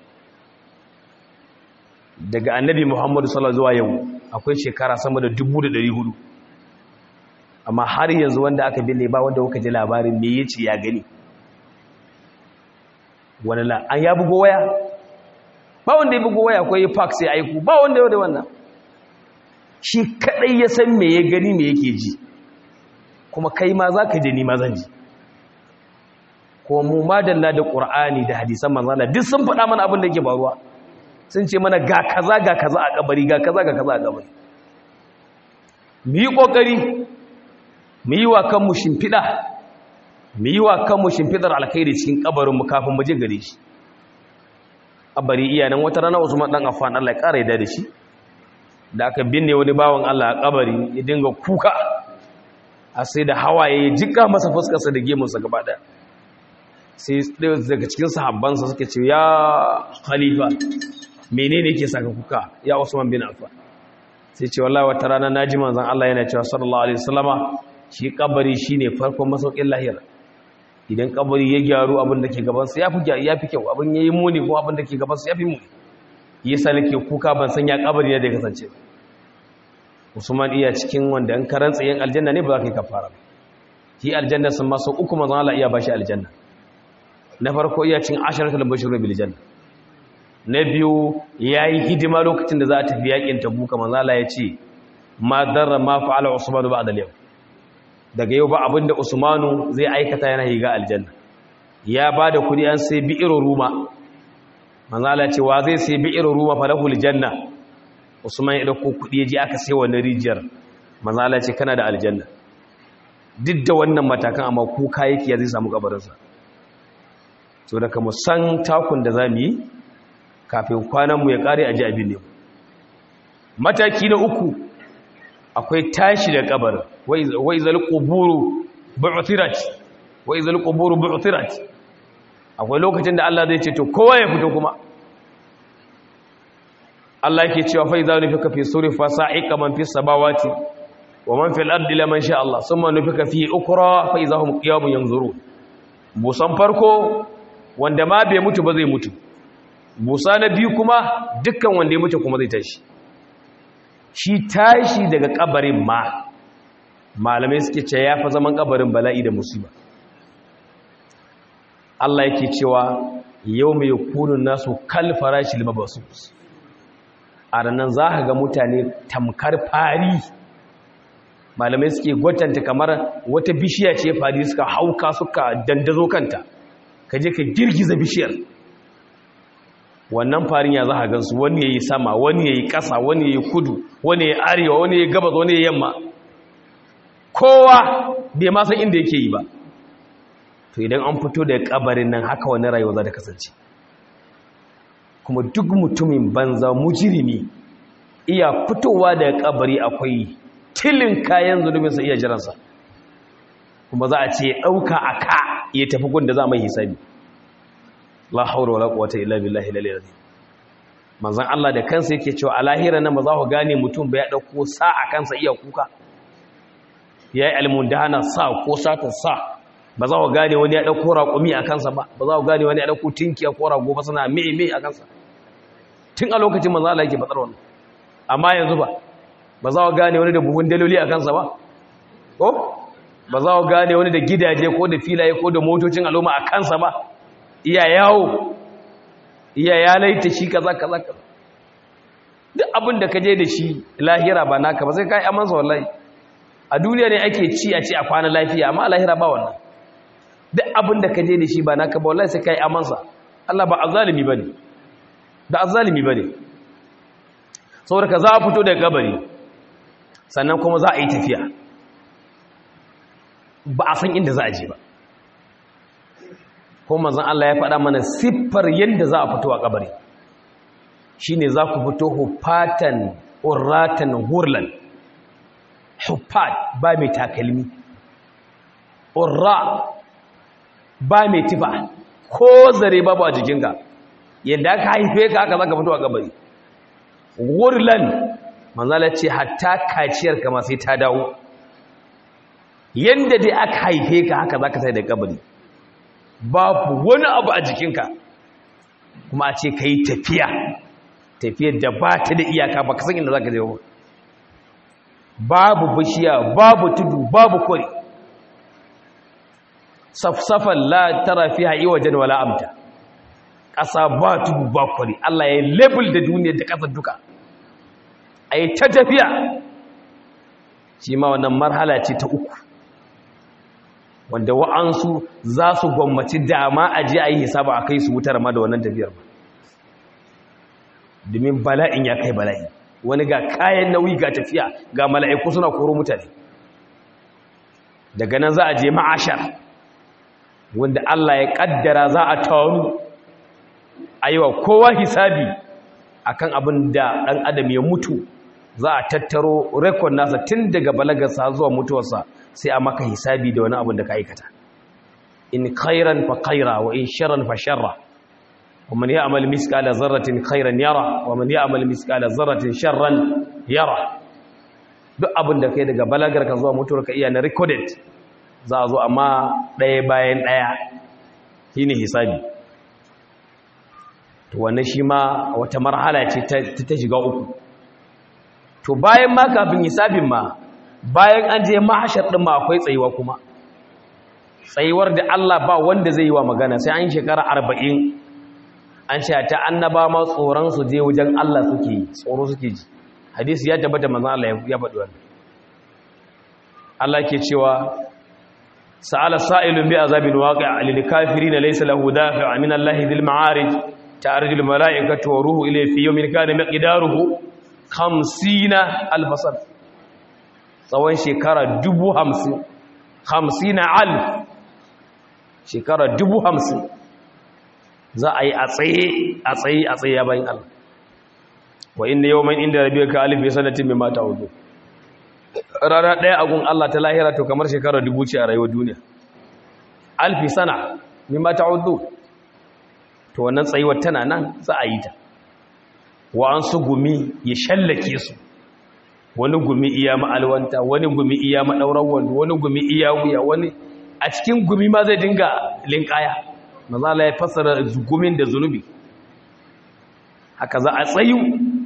daga annabi muhammadu sallallahu zuwa yau akwai shekara sama da dubu da ɗari hudu amma har yanzu wanda aka binne ba wanda kuka ji labarin me yace ya gani wani la an ya bugo waya ba wanda ya bugo waya akwai fax sai aiku ba wanda yau da wannan shi kadai ya san me ya gani me yake ji kuma kai ma za ka je ni ma zan ji ko mu madalla da qur'ani da hadisan manzala duk sun faɗa mana abin da yake faruwa sun ce mana ga kaza ga kaza a kabari ga kaza ga kaza a kabari mu yi kokari mu yi wa kanmu shimfiɗa mu yi wa kanmu shimfiɗar alkhairi cikin kabarin mu kafin mu je gare shi kabari iyanan wata rana Usman dan Affan Allah ya ƙara yadda da shi da aka binne wani bawan Allah a kabari ya dinga kuka a sai da hawaye ya jika masa fuskarsa da gemunsa gaba ɗaya sai daga cikin sahabbansa suka ce ya khalifa menene yake saka kuka ya Usman bin Affan sai ce wallahi wata rana naji manzon Allah yana cewa sallallahu alaihi wasallama shi kabari shine farkon masaukin lahira idan kabari ya gyaru abin da ke gaban sa yafi yafi kyau abin yayi muni ko abin da ke gaban sa yafi muni yasa nake kuka ban san ya kabari ne da ya kasance Usman iya cikin wanda an karantsa yin aljanna ne ba za ka yi kafara ba shi aljanna sun masu uku manzon Allah iya bashi aljanna na farko iya cin asharatul bashirun bil janna na biyu yayi hidima lokacin da za a tafi yakin tabuka manzon Allah ya ce ma darra ma fa'ala Usman ba'da al-yawm daga yau ba abinda Usmanu zai aikata yana higa aljanna ya bada kudi an sai bi'ir ruma manzon Allah ya ce wa zai sai bi'ir ruma falahul janna usman ya dauko kudi ya je aka sai wannan rijiyar manzo Allah ce kana da aljanna duk da wannan matakan amma kuka yake ya zai samu kabarinsa so da kuma san takun da zamu yi kafin kwanan mu ya kare a ji abin ne mataki na uku akwai tashi da kabarin wa izal quburu bu'thirat wa izal quburu bu'thirat akwai lokacin da Allah zai ce to kowa ya fito kuma Allah yake cewa fa idza nufika fi suri fa sa'iqa man fis samawati wa man fil ardi liman sha Allah thumma nufika fi ukra fa idza hum qiyamun yanzurun busan farko wanda ma bai mutu ba zai mutu busa na biyu kuma dukkan wanda ya mutu kuma zai tashi shi tashi daga kabarin ma malamai suke ce ya fa zaman kabarin bala'i da musiba Allah yake cewa yau mai kunun nasu kal farashil mabasus a ranar za ka ga mutane tamkar fari malamai suke gwatanta kamar wata bishiya ce fari suka hauka suka dandazo kanta ka je ka girgiza bishiyar wannan farin ya za ka gansu wani ya yi sama wani ya yi ƙasa wani ya yi kudu wani ya yi arewa wani ya yi gabas wani ya yi yamma kowa bai ma san inda yake yi ba to idan an fito da kabarin nan haka wani rayuwa za ta kasance kuma duk mutumin banza mujirimi iya fitowa daga kabari akwai tilin kayan zunubinsa iya jiransa kuma za a ce ɗauka a ka ya tafi gunda za mai hisabi la haura wala quwwata illa billahi lalil azim manzon Allah da kansa yake cewa a lahira nan ba za ku gane mutum ba ya dauko sa a kansa iya kuka yayi almundana sa ko sata sa ba za ku gane wani ya dauko raƙumi a kansa ba ba za ku gane wani ya dauko tinkiya ko rago ba suna me me a kansa tun a lokacin manzon Allah yake faɗar wannan amma yanzu ba ba za ku gane wani da buhun daloli a kansa ba ko ba za ku gane wani da gidaje ko da filaye ko da motocin al'umma a kansa ba iya yawo iya ya laita shi kaza kaza kaza duk abin da ka je da shi lahira ba naka ba sai ka yi amansa wallahi a duniya ne ake ci a ci a kwana lafiya amma a lahira ba wannan duk abin da ka je da shi ba naka ba wallahi sai ka yi amansa Allah ba azalimi ba ne da azalimi ba ne saboda ka za a fito daga gabari sannan kuma za a yi tafiya ba a san inda za a je ba ko manzon Allah ya faɗa mana siffar yadda za a fito a kabari shine za ku fito hufatan urratan hurlan hufat ba mai takalmi urra ba mai tifa ko zare babu a jikinka yadda aka haife ka aka za ka fito a kabari hurlan manzala ce hatta kaciyar kama sai ta dawo yadda dai aka haife ka haka za ka sai da kabari babu wani abu a jikinka kuma a ce ka yi tafiya tafiyar da ba ta da iyaka ba ka san inda za ka zai ba babu bishiya babu tudu babu kwari safsafan la tara fi ha'i wajen wala amta ƙasa ba tudu ba kwari Allah ya yi label da duniyar da ƙasar duka a yi ta tafiya shi ma wannan marhala ce ta uku wanda wa'ansu za su gwammaci dama a je a yi hisaba a kai su wutar ma da wannan tafiyar ba domin bala'in ya kai bala'i wani ga kayan nauyi ga tafiya ga mala'iku suna koro mutane daga nan za a je ma'ashar wanda Allah ya kaddara za a taru a yi wa kowa hisabi akan abin da ɗan adam ya mutu za a tattaro rekod nasa tun daga balagarsa zuwa mutuwarsa sai a maka hisabi da wani abin da ka aikata in khairan fa khaira wa in sharran fa sharra wa man ya'mal miskala zarratin khairan yara wa man ya'mal miskala zarratin sharran yara duk abin da kai daga balagarka zuwa mutuwarka iya na recorded za a zo amma ɗaya bayan ɗaya shine hisabi to wannan shi ma wata marhala ce ta shiga uku to bayan ma kafin hisabin ma bayan an je mahashar ɗin ma akwai tsayuwa kuma tsayuwar da Allah ba wanda zai yi wa magana sai an shekara arba'in an ce ta annaba ma tsoron su je wajen Allah suke yi tsoro suke ji hadisi ya tabbata manzon Allah ya faɗi wannan Allah ke cewa sa'ala sa'ilun bi azabin waqi'a lil kafirin laysa lahu dafi'a min Allah dhil ma'arij ta'arjul mala'ikatu wa ruhu ilayhi fi yawmin kana miqdaruhu 50 alfasar tsawon shekara dubu hamsin hamsin alf shekara dubu hamsin za a yi a tsaye a tsaye a tsaye ya bayan Allah wa inda yau mai inda rabi ka alif ya sanatin mai mata hudu rana ɗaya agun Allah ta lahira to kamar shekara dubu ce a rayuwar duniya alfi sana mai mata hudu to wannan tsayuwar tana nan za a yi ta wa an su gumi ya shallake su wani gumi iya ma'alwanta wani gumi iya maɗaurar wanda wani gumi iya wuya wani a cikin gumi ma zai dinga linkaya mazala ya fassara gumin da zunubi haka za a tsayu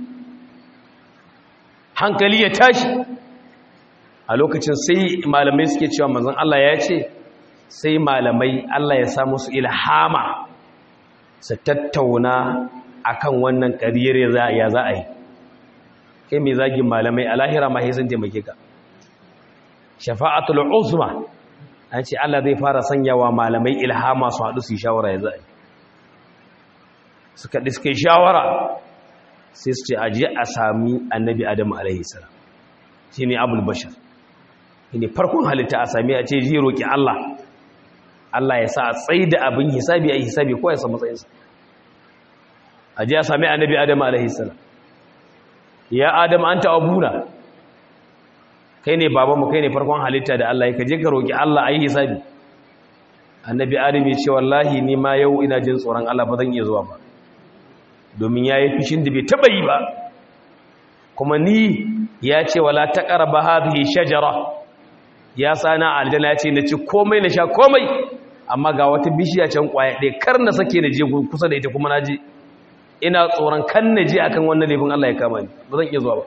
hankali ya tashi a lokacin sai malamai suke cewa mazan Allah ya ce sai malamai Allah ya samu su ilhama su tattauna akan wannan ƙariyar ya za a yi kai mai zagin malamai a lahira ma sun taimake ka shafa'atul uzma an ce Allah zai fara sanyawa malamai ilhama su haɗu su yi shawara ya za'a suka ɗiske shawara sai su ce aje a sami annabi adamu alaihi salam shi ne abul bashar shi ne farkon halitta a sami a ce ji roƙi Allah Allah ya sa a tsaye da abin hisabi a yi hisabi ko ya sa matsayinsa aje a sami annabi adamu alaihi salam ya adam an abuna kai ne babanmu kai ne farkon halitta da Allah ka je ka roki Allah ayi hisabi annabi adam ya ce wallahi ni ma yau ina jin tsoron Allah ba zan iya zuwa ba domin yayi fishin da bai taba yi ba kuma ni ya ce wala taqrabu hadhihi shajara ya sana aljanna ya ce na ci komai na sha komai amma ga wata bishiya can kwaya ɗaya kar na sake na je kusa da ita kuma na je ina tsoron kan na je akan wannan laifin Allah ya kama ni ba zan iya zuwa ba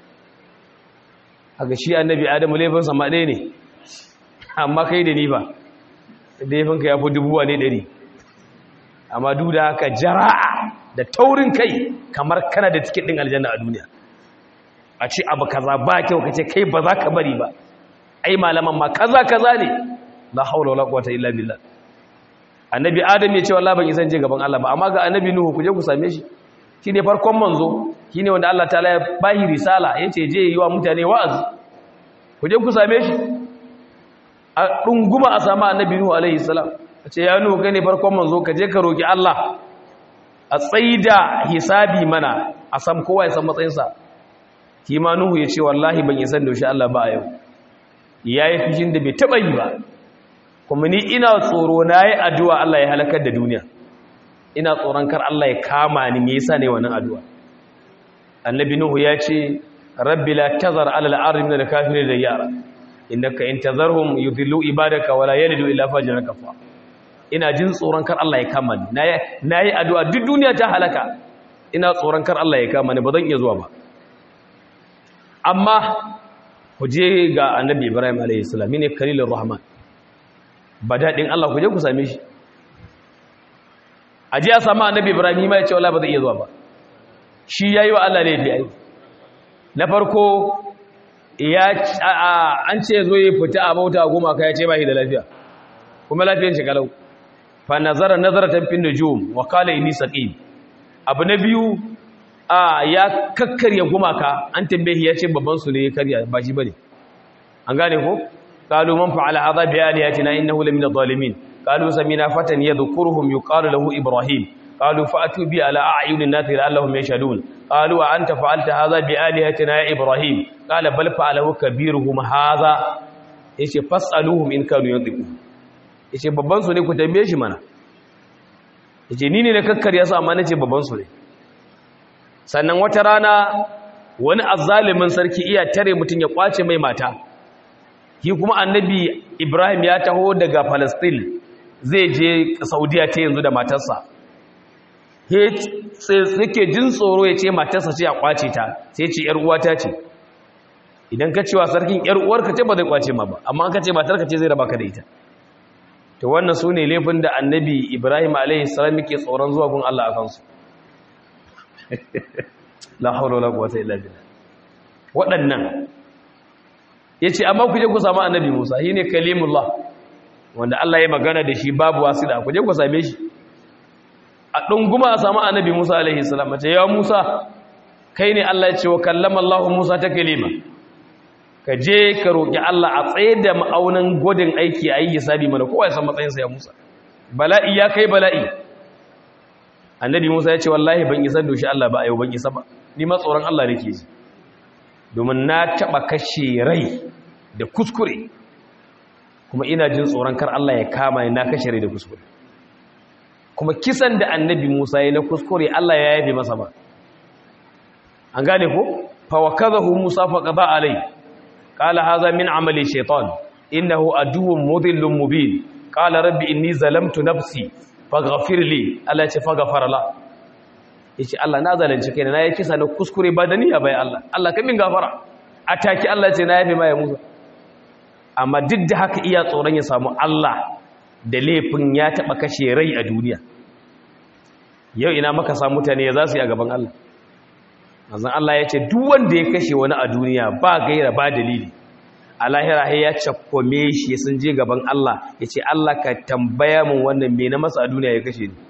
haka shi annabi adamu laifinsa ma ɗaya ne amma kai da ni ba laifinka ya fi dubuwa ne ɗari amma duk da haka jara'a da taurin kai kamar kana da tiket ɗin aljanna a duniya a ce abu kaza ba kyau ka ce kai ba za ka bari ba ai malaman ma kaza kaza ne la haula wala quwwata illa billah annabi adam ya ce wallahi ban isan je gaban Allah ba amma ga annabi nuhu ku je ku same shi shine farkon manzo shine wanda Allah ta'ala ya bahi risala yace je yi wa mutane wa'azi ku je ku same shi a dunguma a sama annabi nuhu alaihi salam ce ya nuhu kai ne farkon manzo ka je ka roki Allah a tsaida hisabi mana a san kowa ya san matsayinsa kima nuhu ya ce wallahi ban isan da shi Allah ba a yau yayi fishin da bai taba yi ba kuma ni ina tsoro na yi addu'a Allah ya halakar da duniya ina tsoron kar Allah ya kama ni me yasa ne wannan addu'a annabi nuhu ya ce rabbi la tazar ala al-ardi min al-kafirin da yara innaka in tazarhum yudhillu ibadaka wala yalidu illa fajran kafa ina jin tsoron kar Allah ya kama ni nayi addu'a duk duniya ta halaka ina tsoron kar Allah ya kama ni ba zan iya zuwa ba amma ku je ga annabi Ibrahim alayhi salam ne kalilur rahman ba daɗin Allah ku je ku same shi a ji a sami annabi ibrahim ma ya ce wala ba zai iya zuwa ba shi ya yi wa Allah laifi ya yi na farko an ce zo yi fita a bauta a goma ka ya ce ba shi da lafiya kuma lafiyar shi kalau fa nazara nazaratan fin nujum wa qala inni saqim abu na biyu a ya kakkarya gumaka an tambaye ya ce babban su ne ya karya ba shi bane an gane ko qalu man fa'ala hadha bi aliyatina innahu lamina zalimin qalu samina fatan yadhkuruhum yuqalu lahu ibrahim qalu fa'atu bi ala a'yunin nas la'allahum yashhadun qalu wa anta fa'alta hadha bi aliyatina ya ibrahim qala bal fa'alahu kabiruhum hadha yace fas'aluhum in kanu yantiqu yace babban su ne ku tambaye shi mana yace ni ne na kakkarya su amma nace babban su ne sannan wata rana wani azzalimin sarki iya tare mutum ya kwace mai mata shi kuma annabi ibrahim ya taho daga palestine zai je saudiya ta yanzu da matarsa yake jin tsoro ya ce matarsa ce a kwace ta sai ce yar uwata ce idan ka cewa sarkin yar uwarka ce ba zai kwace ma ba amma ka ce matarka ce zai raba ka da ita to wannan su ne laifin da annabi ibrahim alaihi salam yake tsoron zuwa gun allah a kansu la haula wala quwwata illa billah waɗannan yace amma ku je ku samu annabi Musa shine kalimullah wanda Allah ya magana da shi babu wasida ku je ku same shi a dunguma a samu annabi Musa alaihi salam ce ya Musa kai ne Allah ya ce wa kallama Allah Musa ta kalima ka je ka roki Allah a tsaye da ma'aunin godin aiki ayi hisabi mana kowa ya san matsayinsa ya Musa bala'i ya kai bala'i annabi musa ya ce wallahi ban isa doshi allah ba a yau ban isa ba ni ma tsoron allah nake ji domin na taɓa kashe rai da kuskure kuma ina jin tsoron kar allah ya kama ni na kashe rai da kuskure kuma kisan da annabi musa ya na kuskure allah ya yabe masa ba an gane ko fawakazahu musa faqada alai qala hadha min amali shaytan innahu aduwwun mudhillun mubin qala rabbi inni zalamtu nafsi faghfir li Allah ce faghfara la yace Allah na zalunci kaina na yi kisa na kuskure ba da niyya bai Allah Allah ka min gafara ataki Allah ce na yafe mai Musa amma duk da haka iya tsoron ya samu Allah da laifin ya taba kashe rai a duniya yau ina maka samu mutane ya za su yi a gaban Allah manzon Allah ya ce duk wanda ya kashe wani a duniya ba gaira ba dalili a lahira ya cakkome shi sun je gaban Allah ya ce Allah ka tambaya mun wannan me na masa a duniya ya kashe ni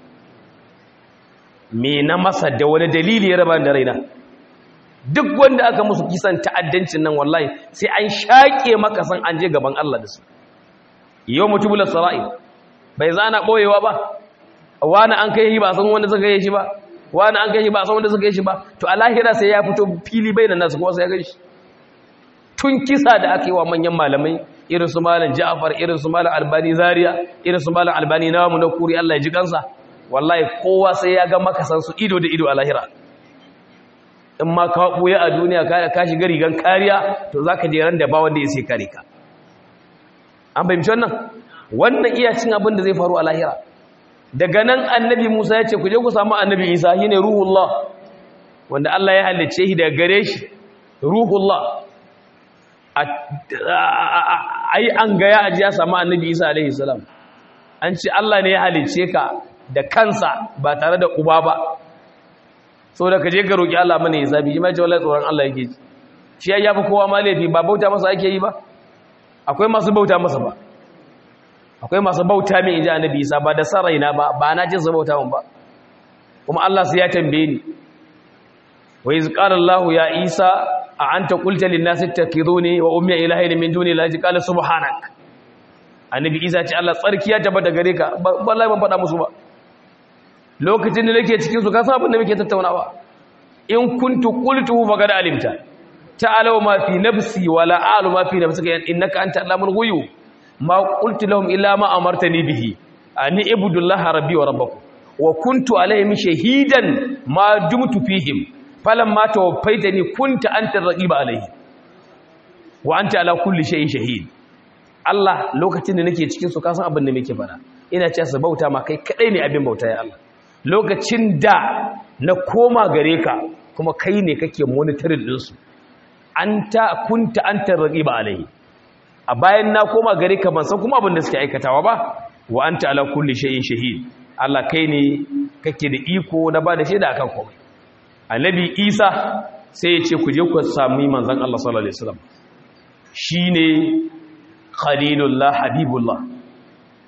me na masa da wani dalili ya raba da raina duk wanda aka musu kisan ta'addancin nan wallahi sai an shaƙe maka san an je gaban Allah da su yau mutubul sara'i bai zana boyewa ba wani an kai shi ba san wanda suka yi shi ba wani an kai shi ba san wanda suka yi shi ba to a lahira sai ya fito fili bainan nasu kuma sai ya gaishe tun kisa da aka yi wa manyan malamai irin su malam Ja'far irin su malam Albani Zaria irin su malam Albani namu na kuri Allah ya ji kansa wallahi kowa sai ya ga makasan su ido da ido a lahira in ma ka buya a duniya ka ka shiga rigan kariya to zaka je ran da ba wanda ya sai kare ka an bayyana wannan wannan iya cin abin da zai faru a lahira daga nan annabi Musa ya ce ku je ku samu annabi Isa shine ruhullah wanda Allah ya halicce shi daga gare shi ruhullah ai an gaya aji ya samu annabi isa alaihi salam an ce Allah ne ya halice ka da kansa ba tare da uba ba so da ka je ka roki Allah mana ya zabi shi ma ce wallahi tsoron Allah yake ji shi ya yafi kowa ma laifi ba bauta masa ake yi ba akwai masu bauta masa ba akwai masu bauta min inji annabi isa ba da saraina ba ba na jin su bauta min ba kuma Allah sai ya tambaye ni wa iz qala Allah ya isa a an ta kulta linnasi takiduni wa ummi ilahin min duni la ji qala subhanak annabi isa ce Allah tsarki ya tabbata gare ka wallahi ban faɗa musu ba lokacin da nake cikin su ka san abin da muke tattaunawa in kuntu qultu faqad alimta ta'alu ma fi nafsi wa la a'lu ma fi nafsika innaka anta allamul ghuyub ma qultu lahum illa ma amartani bihi ani ibudullaha rabbi wa rabbakum wa kuntu alaihim shahidan ma dumtu fihim falamma tawaffaitani kunta anta raqiba alaihi wa anta ala kulli shay'in shahid Allah lokacin da nake cikin su kasan abin da muke fara ina cewa su bauta ma kai kadai ne abin bauta ya Allah lokacin da na koma gare ka kuma kai ne kake monitoring din su anta kunta anta raqiba alaihi a bayan na koma gare ka ban san kuma abin da suke aikatawa ba wa anta ala kulli shay'in shahid Allah kai ne kake da iko na ba da shaida akan komai annabi Isa sai ya ce ku je ku sami manzon Allah sallallahu alaihi wasallam shine khalilullah habibullah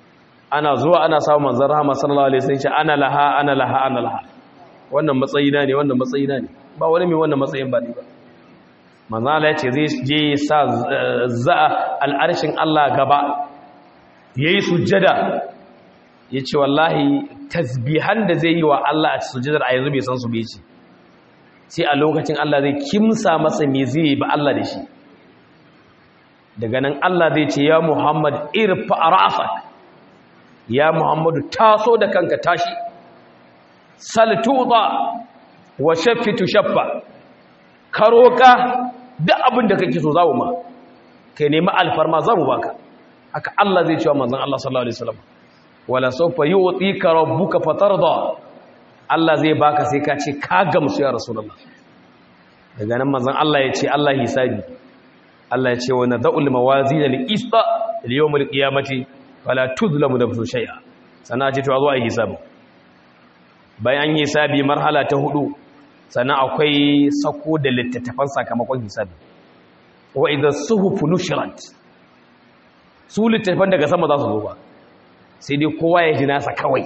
ana zuwa ana samun manzon rahama sallallahu alaihi wasallam ce ana laha ana laha ana laha wannan matsayina ne wannan matsayina ne ba wani mai wannan matsayin ba ne ba manzon Allah ya ce zai je sa za al'arshin Allah gaba yayi sujjada yace wallahi tasbihan da zai yi wa Allah a sujjadar a yanzu bai san su bai ce sai a lokacin Allah zai kimsa masa me zai ba Allah da shi daga nan Allah zai ce ya Muhammad irfa ra'sak ya Muhammadu taso da kanka tashi saltuda wa shaffitu shaffa karoka duk abin da kake so zamu ma kai nemi alfarma zamu baka haka Allah zai ce wa manzon Allah sallallahu alaihi wasallam wala sawfa yu'tika rabbuka fatarda Allah zai baka sai ka ce ka gamsu ya rasulullah daga nan manzon Allah ya ce Allah hisabi Allah ya ce wa nad'ul mawazin al-qista li-yawm al-qiyamati fala tuzlamu nafsun shay'a sannan ce to a zo a yi hisabi bayan yi hisabi marhala ta hudu sannan akwai sako da littattafan sakamakon hisabi wa idza suhufu nushirat su littattafan daga sama za su zo ba sai dai kowa ya ji nasa kawai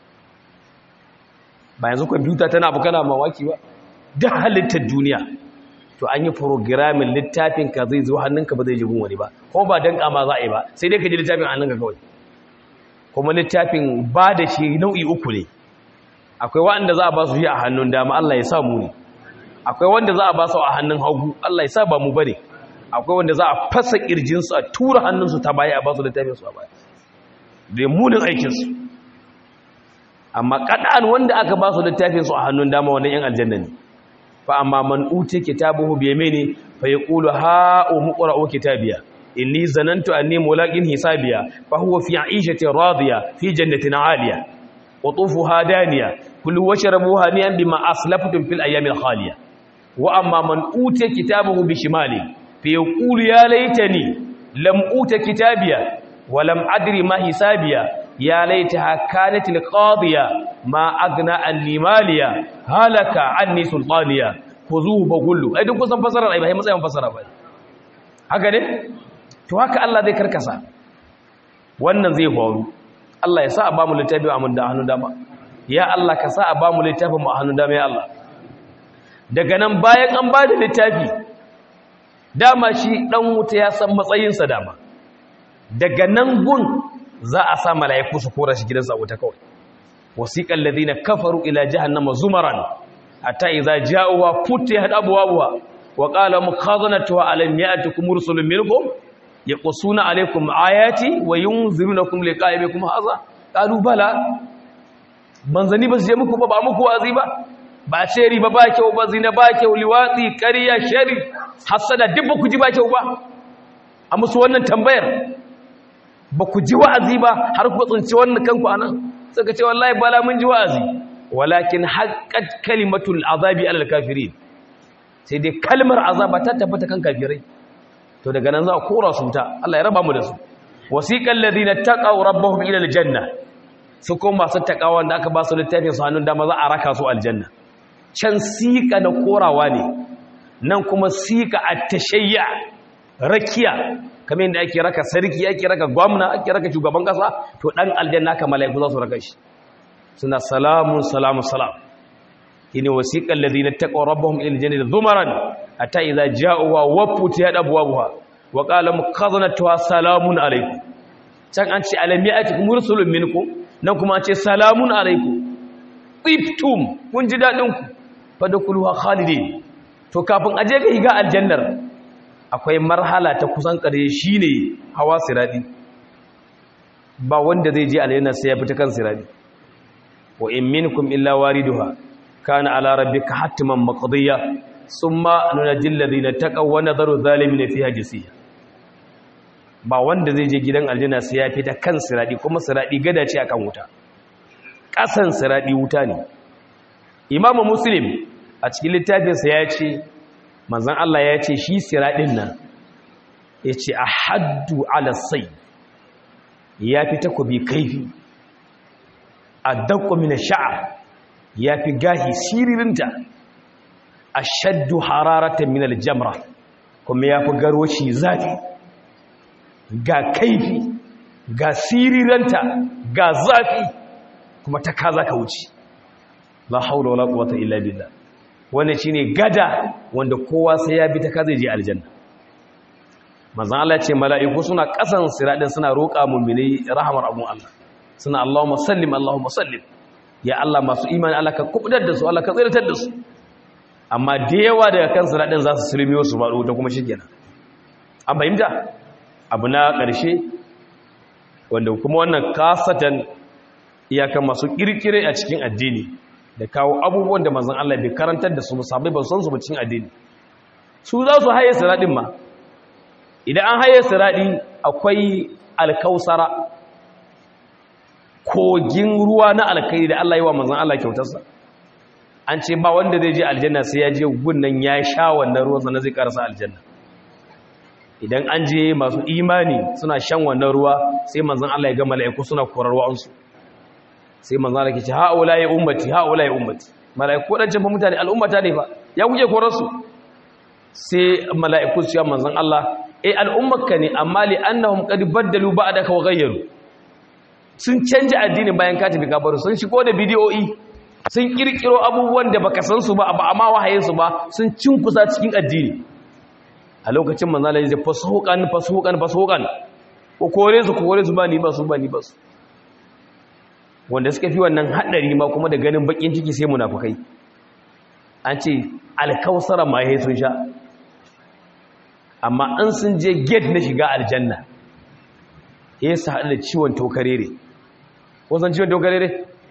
ba yanzu kwamfuta tana abu kana mawaki ba duk halittar duniya to an yi programin littafin ka zai zo hannunka ba zai jigun wani ba kuma ba dan kama za a yi ba sai dai ka ji littafin hannunka kawai kuma littafin ba da shi nau'i uku ne akwai wanda za a ba su shi a hannun dama Allah ya sa mu ne akwai wanda za a ba su a hannun hagu Allah ya sa ba mu bane akwai wanda za a fasa kirjinsu a tura hannunsu ta baya a ba su littafin su a baya da munin aikinsu amma kadan wanda aka ba su littafin su a hannun dama wannan yan aljanna ne fa amma man uti kitabuhu bi yamini fa yaqulu ha umqra'u kitabiya inni zanantu anni mulaqin hisabiya fa huwa fi 'ishatin radiya fi jannatin 'aliya qutufuha daniya kulu washrabu haniyan bima aslaftum fil ayyamil khaliya wa amma man uti kitabuhu bi shimali fa yaqulu ya laitani lam uta kitabiya wa lam adri ma hisabiya ya laitaha kanat alqadiya ma agna anni maliya halaka anni sultaniya khuzuhu bagullu ai duk kusan fasara ai ba matsayin fasara ba haka ne to haka Allah zai karkasa wannan zai faru Allah ya sa a bamu littafi a mun da hannun dama ya Allah ka sa a bamu littafin mu a hannun dama ya Allah daga nan bayan an bada littafi dama shi dan wuta ya san matsayinsa dama daga nan gun za a sa mala'iku su kora shi gidansa a wuta kawai wasiqal ladina kafaru ila jahannama zumaran hatta idza ja'uha futihat abwabuha wa qala mukhazanatuha alam ya'tikum rusulun minkum yaqusuna alaykum ayati wa yunzirunakum liqa'ibikum hadha qalu bala manzani ba su je muku ba ba muku wazi ba ba ce riba ba kyau ba zina ba kyau liwatsi ƙarya shari hasada duk ba ku ji ba kyau ba a musu wannan tambayar ba ku ji wa'azi ba har ku tsinci wannan kanku anan suka ce wallahi bala mun ji wa'azi walakin haqqat kalimatul azabi alal kafirin sai dai kalmar azaba ta tabbata kan kafirai to daga nan za a kora su ta Allah ya raba mu da su wasiqal ladina taqaw rabbahum ila aljanna su kuma masu takawa da aka ba su littafin su hannun dama za a raka su aljanna can sika na korawa ne nan kuma sika at-tashayya rakiya kamar yadda ake raka sarki ake raka gwamna ake raka shugaban kasa to dan aljanna ka malaiku za su raka shi suna salamun salamun salam shine wasiqal ladina taqaw rabbahum ila aljannati dhumaran hatta idza ja'uha wa futiyat abwabuha wa qala mukhazanatuha salamun alaykum can an ce alam ya'tikum rusulun minkum nan kuma an ce salamun alaykum tibtum kun ji dadin ku fadkhuluha khalidin to kafin aje ga higa aljannar akwai marhala ta kusan ƙarshe shine hawa siradi ba wanda zai je aljanna sai ya fita kan siradi wa in minkum illa wariduha kana ala rabbika hatman maqdiya thumma nunajjil ladina taqaw wa nadharu zalimin fiha jisiya ba wanda zai je gidan aljanna sai ya fita kan siradi kuma siradi gada ce akan wuta kasan siradi wuta ne imamu muslim a cikin littafinsa ya ce manzan Allah ya ce shi siradin nan ya ce a haddu alasai ya fi takobi kaifi a dakwamina sha'a ya fi gahi siririnta a shaddu hararata minal jamra kuma ya fi garoci zafi ga kaifi ga siriranta ga zafi kuma ta ka za ka wuce la haula wala quwwata illa billah wannan shine gada wanda kowa sai ya bi ta ka zai je aljanna manzon Allah ce mala'iku suna kasan siradin suna roƙa mu'mini rahmar abun Allah suna Allahumma sallim Allahumma sallim ya Allah masu imani Allah ka kubudar da su Allah ka tsiratar da su amma da yawa daga kan siradin za su sulmiyo su faɗo ta kuma shikenan an fahimta abu na ƙarshe wanda kuma wannan kasatan iyakan masu kirkire a cikin addini da kawo abubuwan da manzon Allah bai karantar da su musabai ba san su ba cikin addini su za su haye siradin ma idan an haye siradi akwai alkausara kogin ruwa na alkai da Allah yi wa manzon Allah kyautarsa an ce ba wanda zai je aljanna sai ya je gunnan ya sha wannan ruwan sannan zai karasa aljanna idan an je masu imani suna shan wannan ruwa sai manzon Allah ya ga mala'iku suna korar wa'ansu sai manzon Allah ke ce ha'ula ya ummati ha'ula ya ummati mala'iku wadancan fa mutane al'ummata ne fa ya kuke korar su sai mala'iku su ya manzon Allah eh al'ummarka ne amma li annahum qad baddalu ba'daka wa ghayyaru sun canja addini bayan ka tafi kabaru sun shigo da bidiyoyi sun kirkiro abubuwan da baka san su ba ba amma wahayin su ba sun cinkusa cikin addini a lokacin manzala ya ce fasuhukan fasuhukan fasuhukan ko kore su kore su ba ni ba su ba ni ba su wanda suka fi wannan haɗari ma kuma da ganin bakin ciki sai munafukai an ce alkausara ma ya sun sha amma an sun je gate na shiga aljanna ya su haɗu da ciwon tokarere ko san ciwon tokarere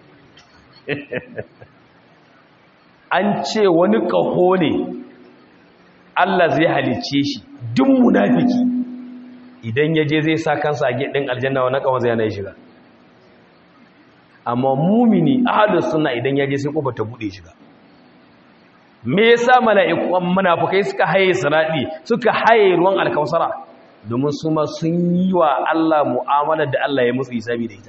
an ce wani ƙaho ne Allah zai halicce shi duk munafiki idan ya je zai sa kansa a gidin aljanna wa nakawa zai yana shiga amma mumini ahlus sunna idan ya je sai kofar ta bude shiga me yasa mala'iku munafikai suka haye siradi suka haye ruwan alkausara domin su ma sun yi wa Allah mu'amala da Allah ya musu hisabi da ita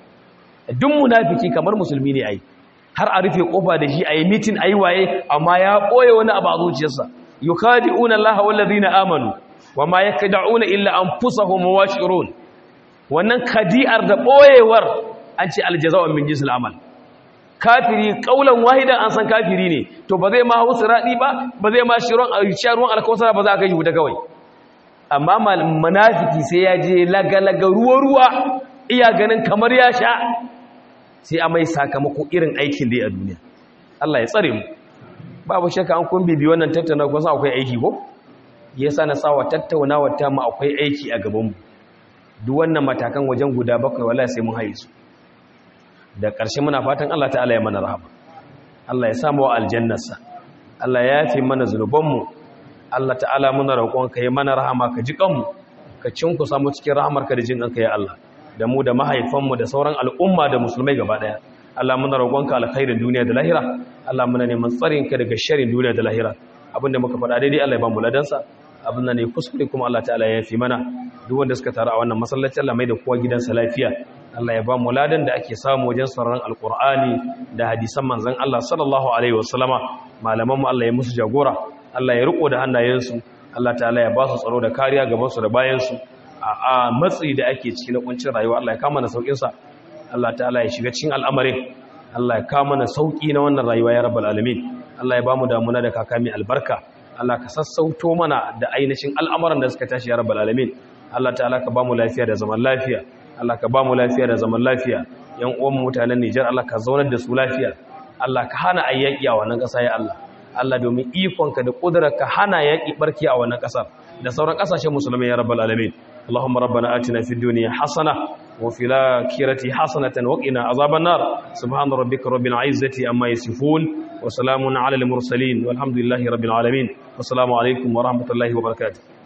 duk munafiki kamar musulmi ne ai har a rufe kofa da shi ayi meeting ayi waye amma ya boye wani abu a zuciyarsa yukadi'una Allah wal ladina amanu wama yakda'una illa anfusahum washirun wannan kadi'ar da boyewar an ce aljaza'u min jinsil amal kafiri kaulan wahidan an san kafiri ne to ba zai ma hausa radi ba ba zai ma shiron ruwan alkausara ba za ka yi wuta kawai amma munafiki sai ya je lagalaga ruwa ruwa iya ganin kamar ya sha sai a mai sakamako irin aikin da ya a duniya Allah ya tsare mu babu shakka an kun bibi wannan tattauna kuma akwai aiki ko yasa na sawa tattaunawa ta mu akwai aiki a gaban mu duk wannan matakan wajen guda bakwai wallahi sai mun haye su da ƙarshe muna fatan Allah ta'ala ya mana rahama Allah ya samu wa aljannarsa Allah ya yafe mana zunuban mu Allah ta'ala muna roƙon ka yi mana rahama ka ji kanmu ka cinku samu cikin rahamarka da jin kanka ya Allah da mu da mahaifanmu da sauran al'umma da musulmai gaba daya Allah muna roƙonka alkhairin duniya da lahira Allah muna neman tsarin ka daga sharrin duniya da lahira abinda muka faɗa daidai Allah ya ba mu ladansa abin da ne kuskure kuma Allah ta'ala ya fi mana duk wanda suka taru a wannan masallaci Allah mai da kowa gidansa lafiya Allah ya ba mu ladan da ake samu wajen sauraron alqur'ani da hadisan manzon Allah sallallahu alaihi wasallama malaman mu Allah ya musu jagora Allah ya riko da hannayensu Allah ta'ala ya ba su tsaro da kariya gaban su da bayan su a matsi da ake ciki na kuncin rayuwa Allah ya kama na saukin sa Allah ta'ala ya shiga cikin al'amarin Allah ya kama na sauki na wannan rayuwa ya rabbal alamin Allah ya bamu damuna da kakami albarka Allah ka sassauto mana da ainihin al'amuran da suka tashi ya rabbal alamin Allah ta'ala ka bamu lafiya da zaman lafiya Allah ka bamu lafiya da zaman lafiya yan uwan mutanen Nijar Allah ka zaunar da su lafiya Allah ka hana ayyaki a wannan ƙasa ya Allah Allah domin ikonka da ƙudurarka hana yaƙi barki a wannan ƙasar da sauran ƙasashen musulmai ya rabbal alamin اللهم ربنا آتنا في الدنيا حسنة وفي الآخرة حسنة وقنا عذاب النار سبحان ربك رب العزة أما يصفون وسلام على المرسلين والحمد لله رب العالمين والسلام عليكم ورحمة الله وبركاته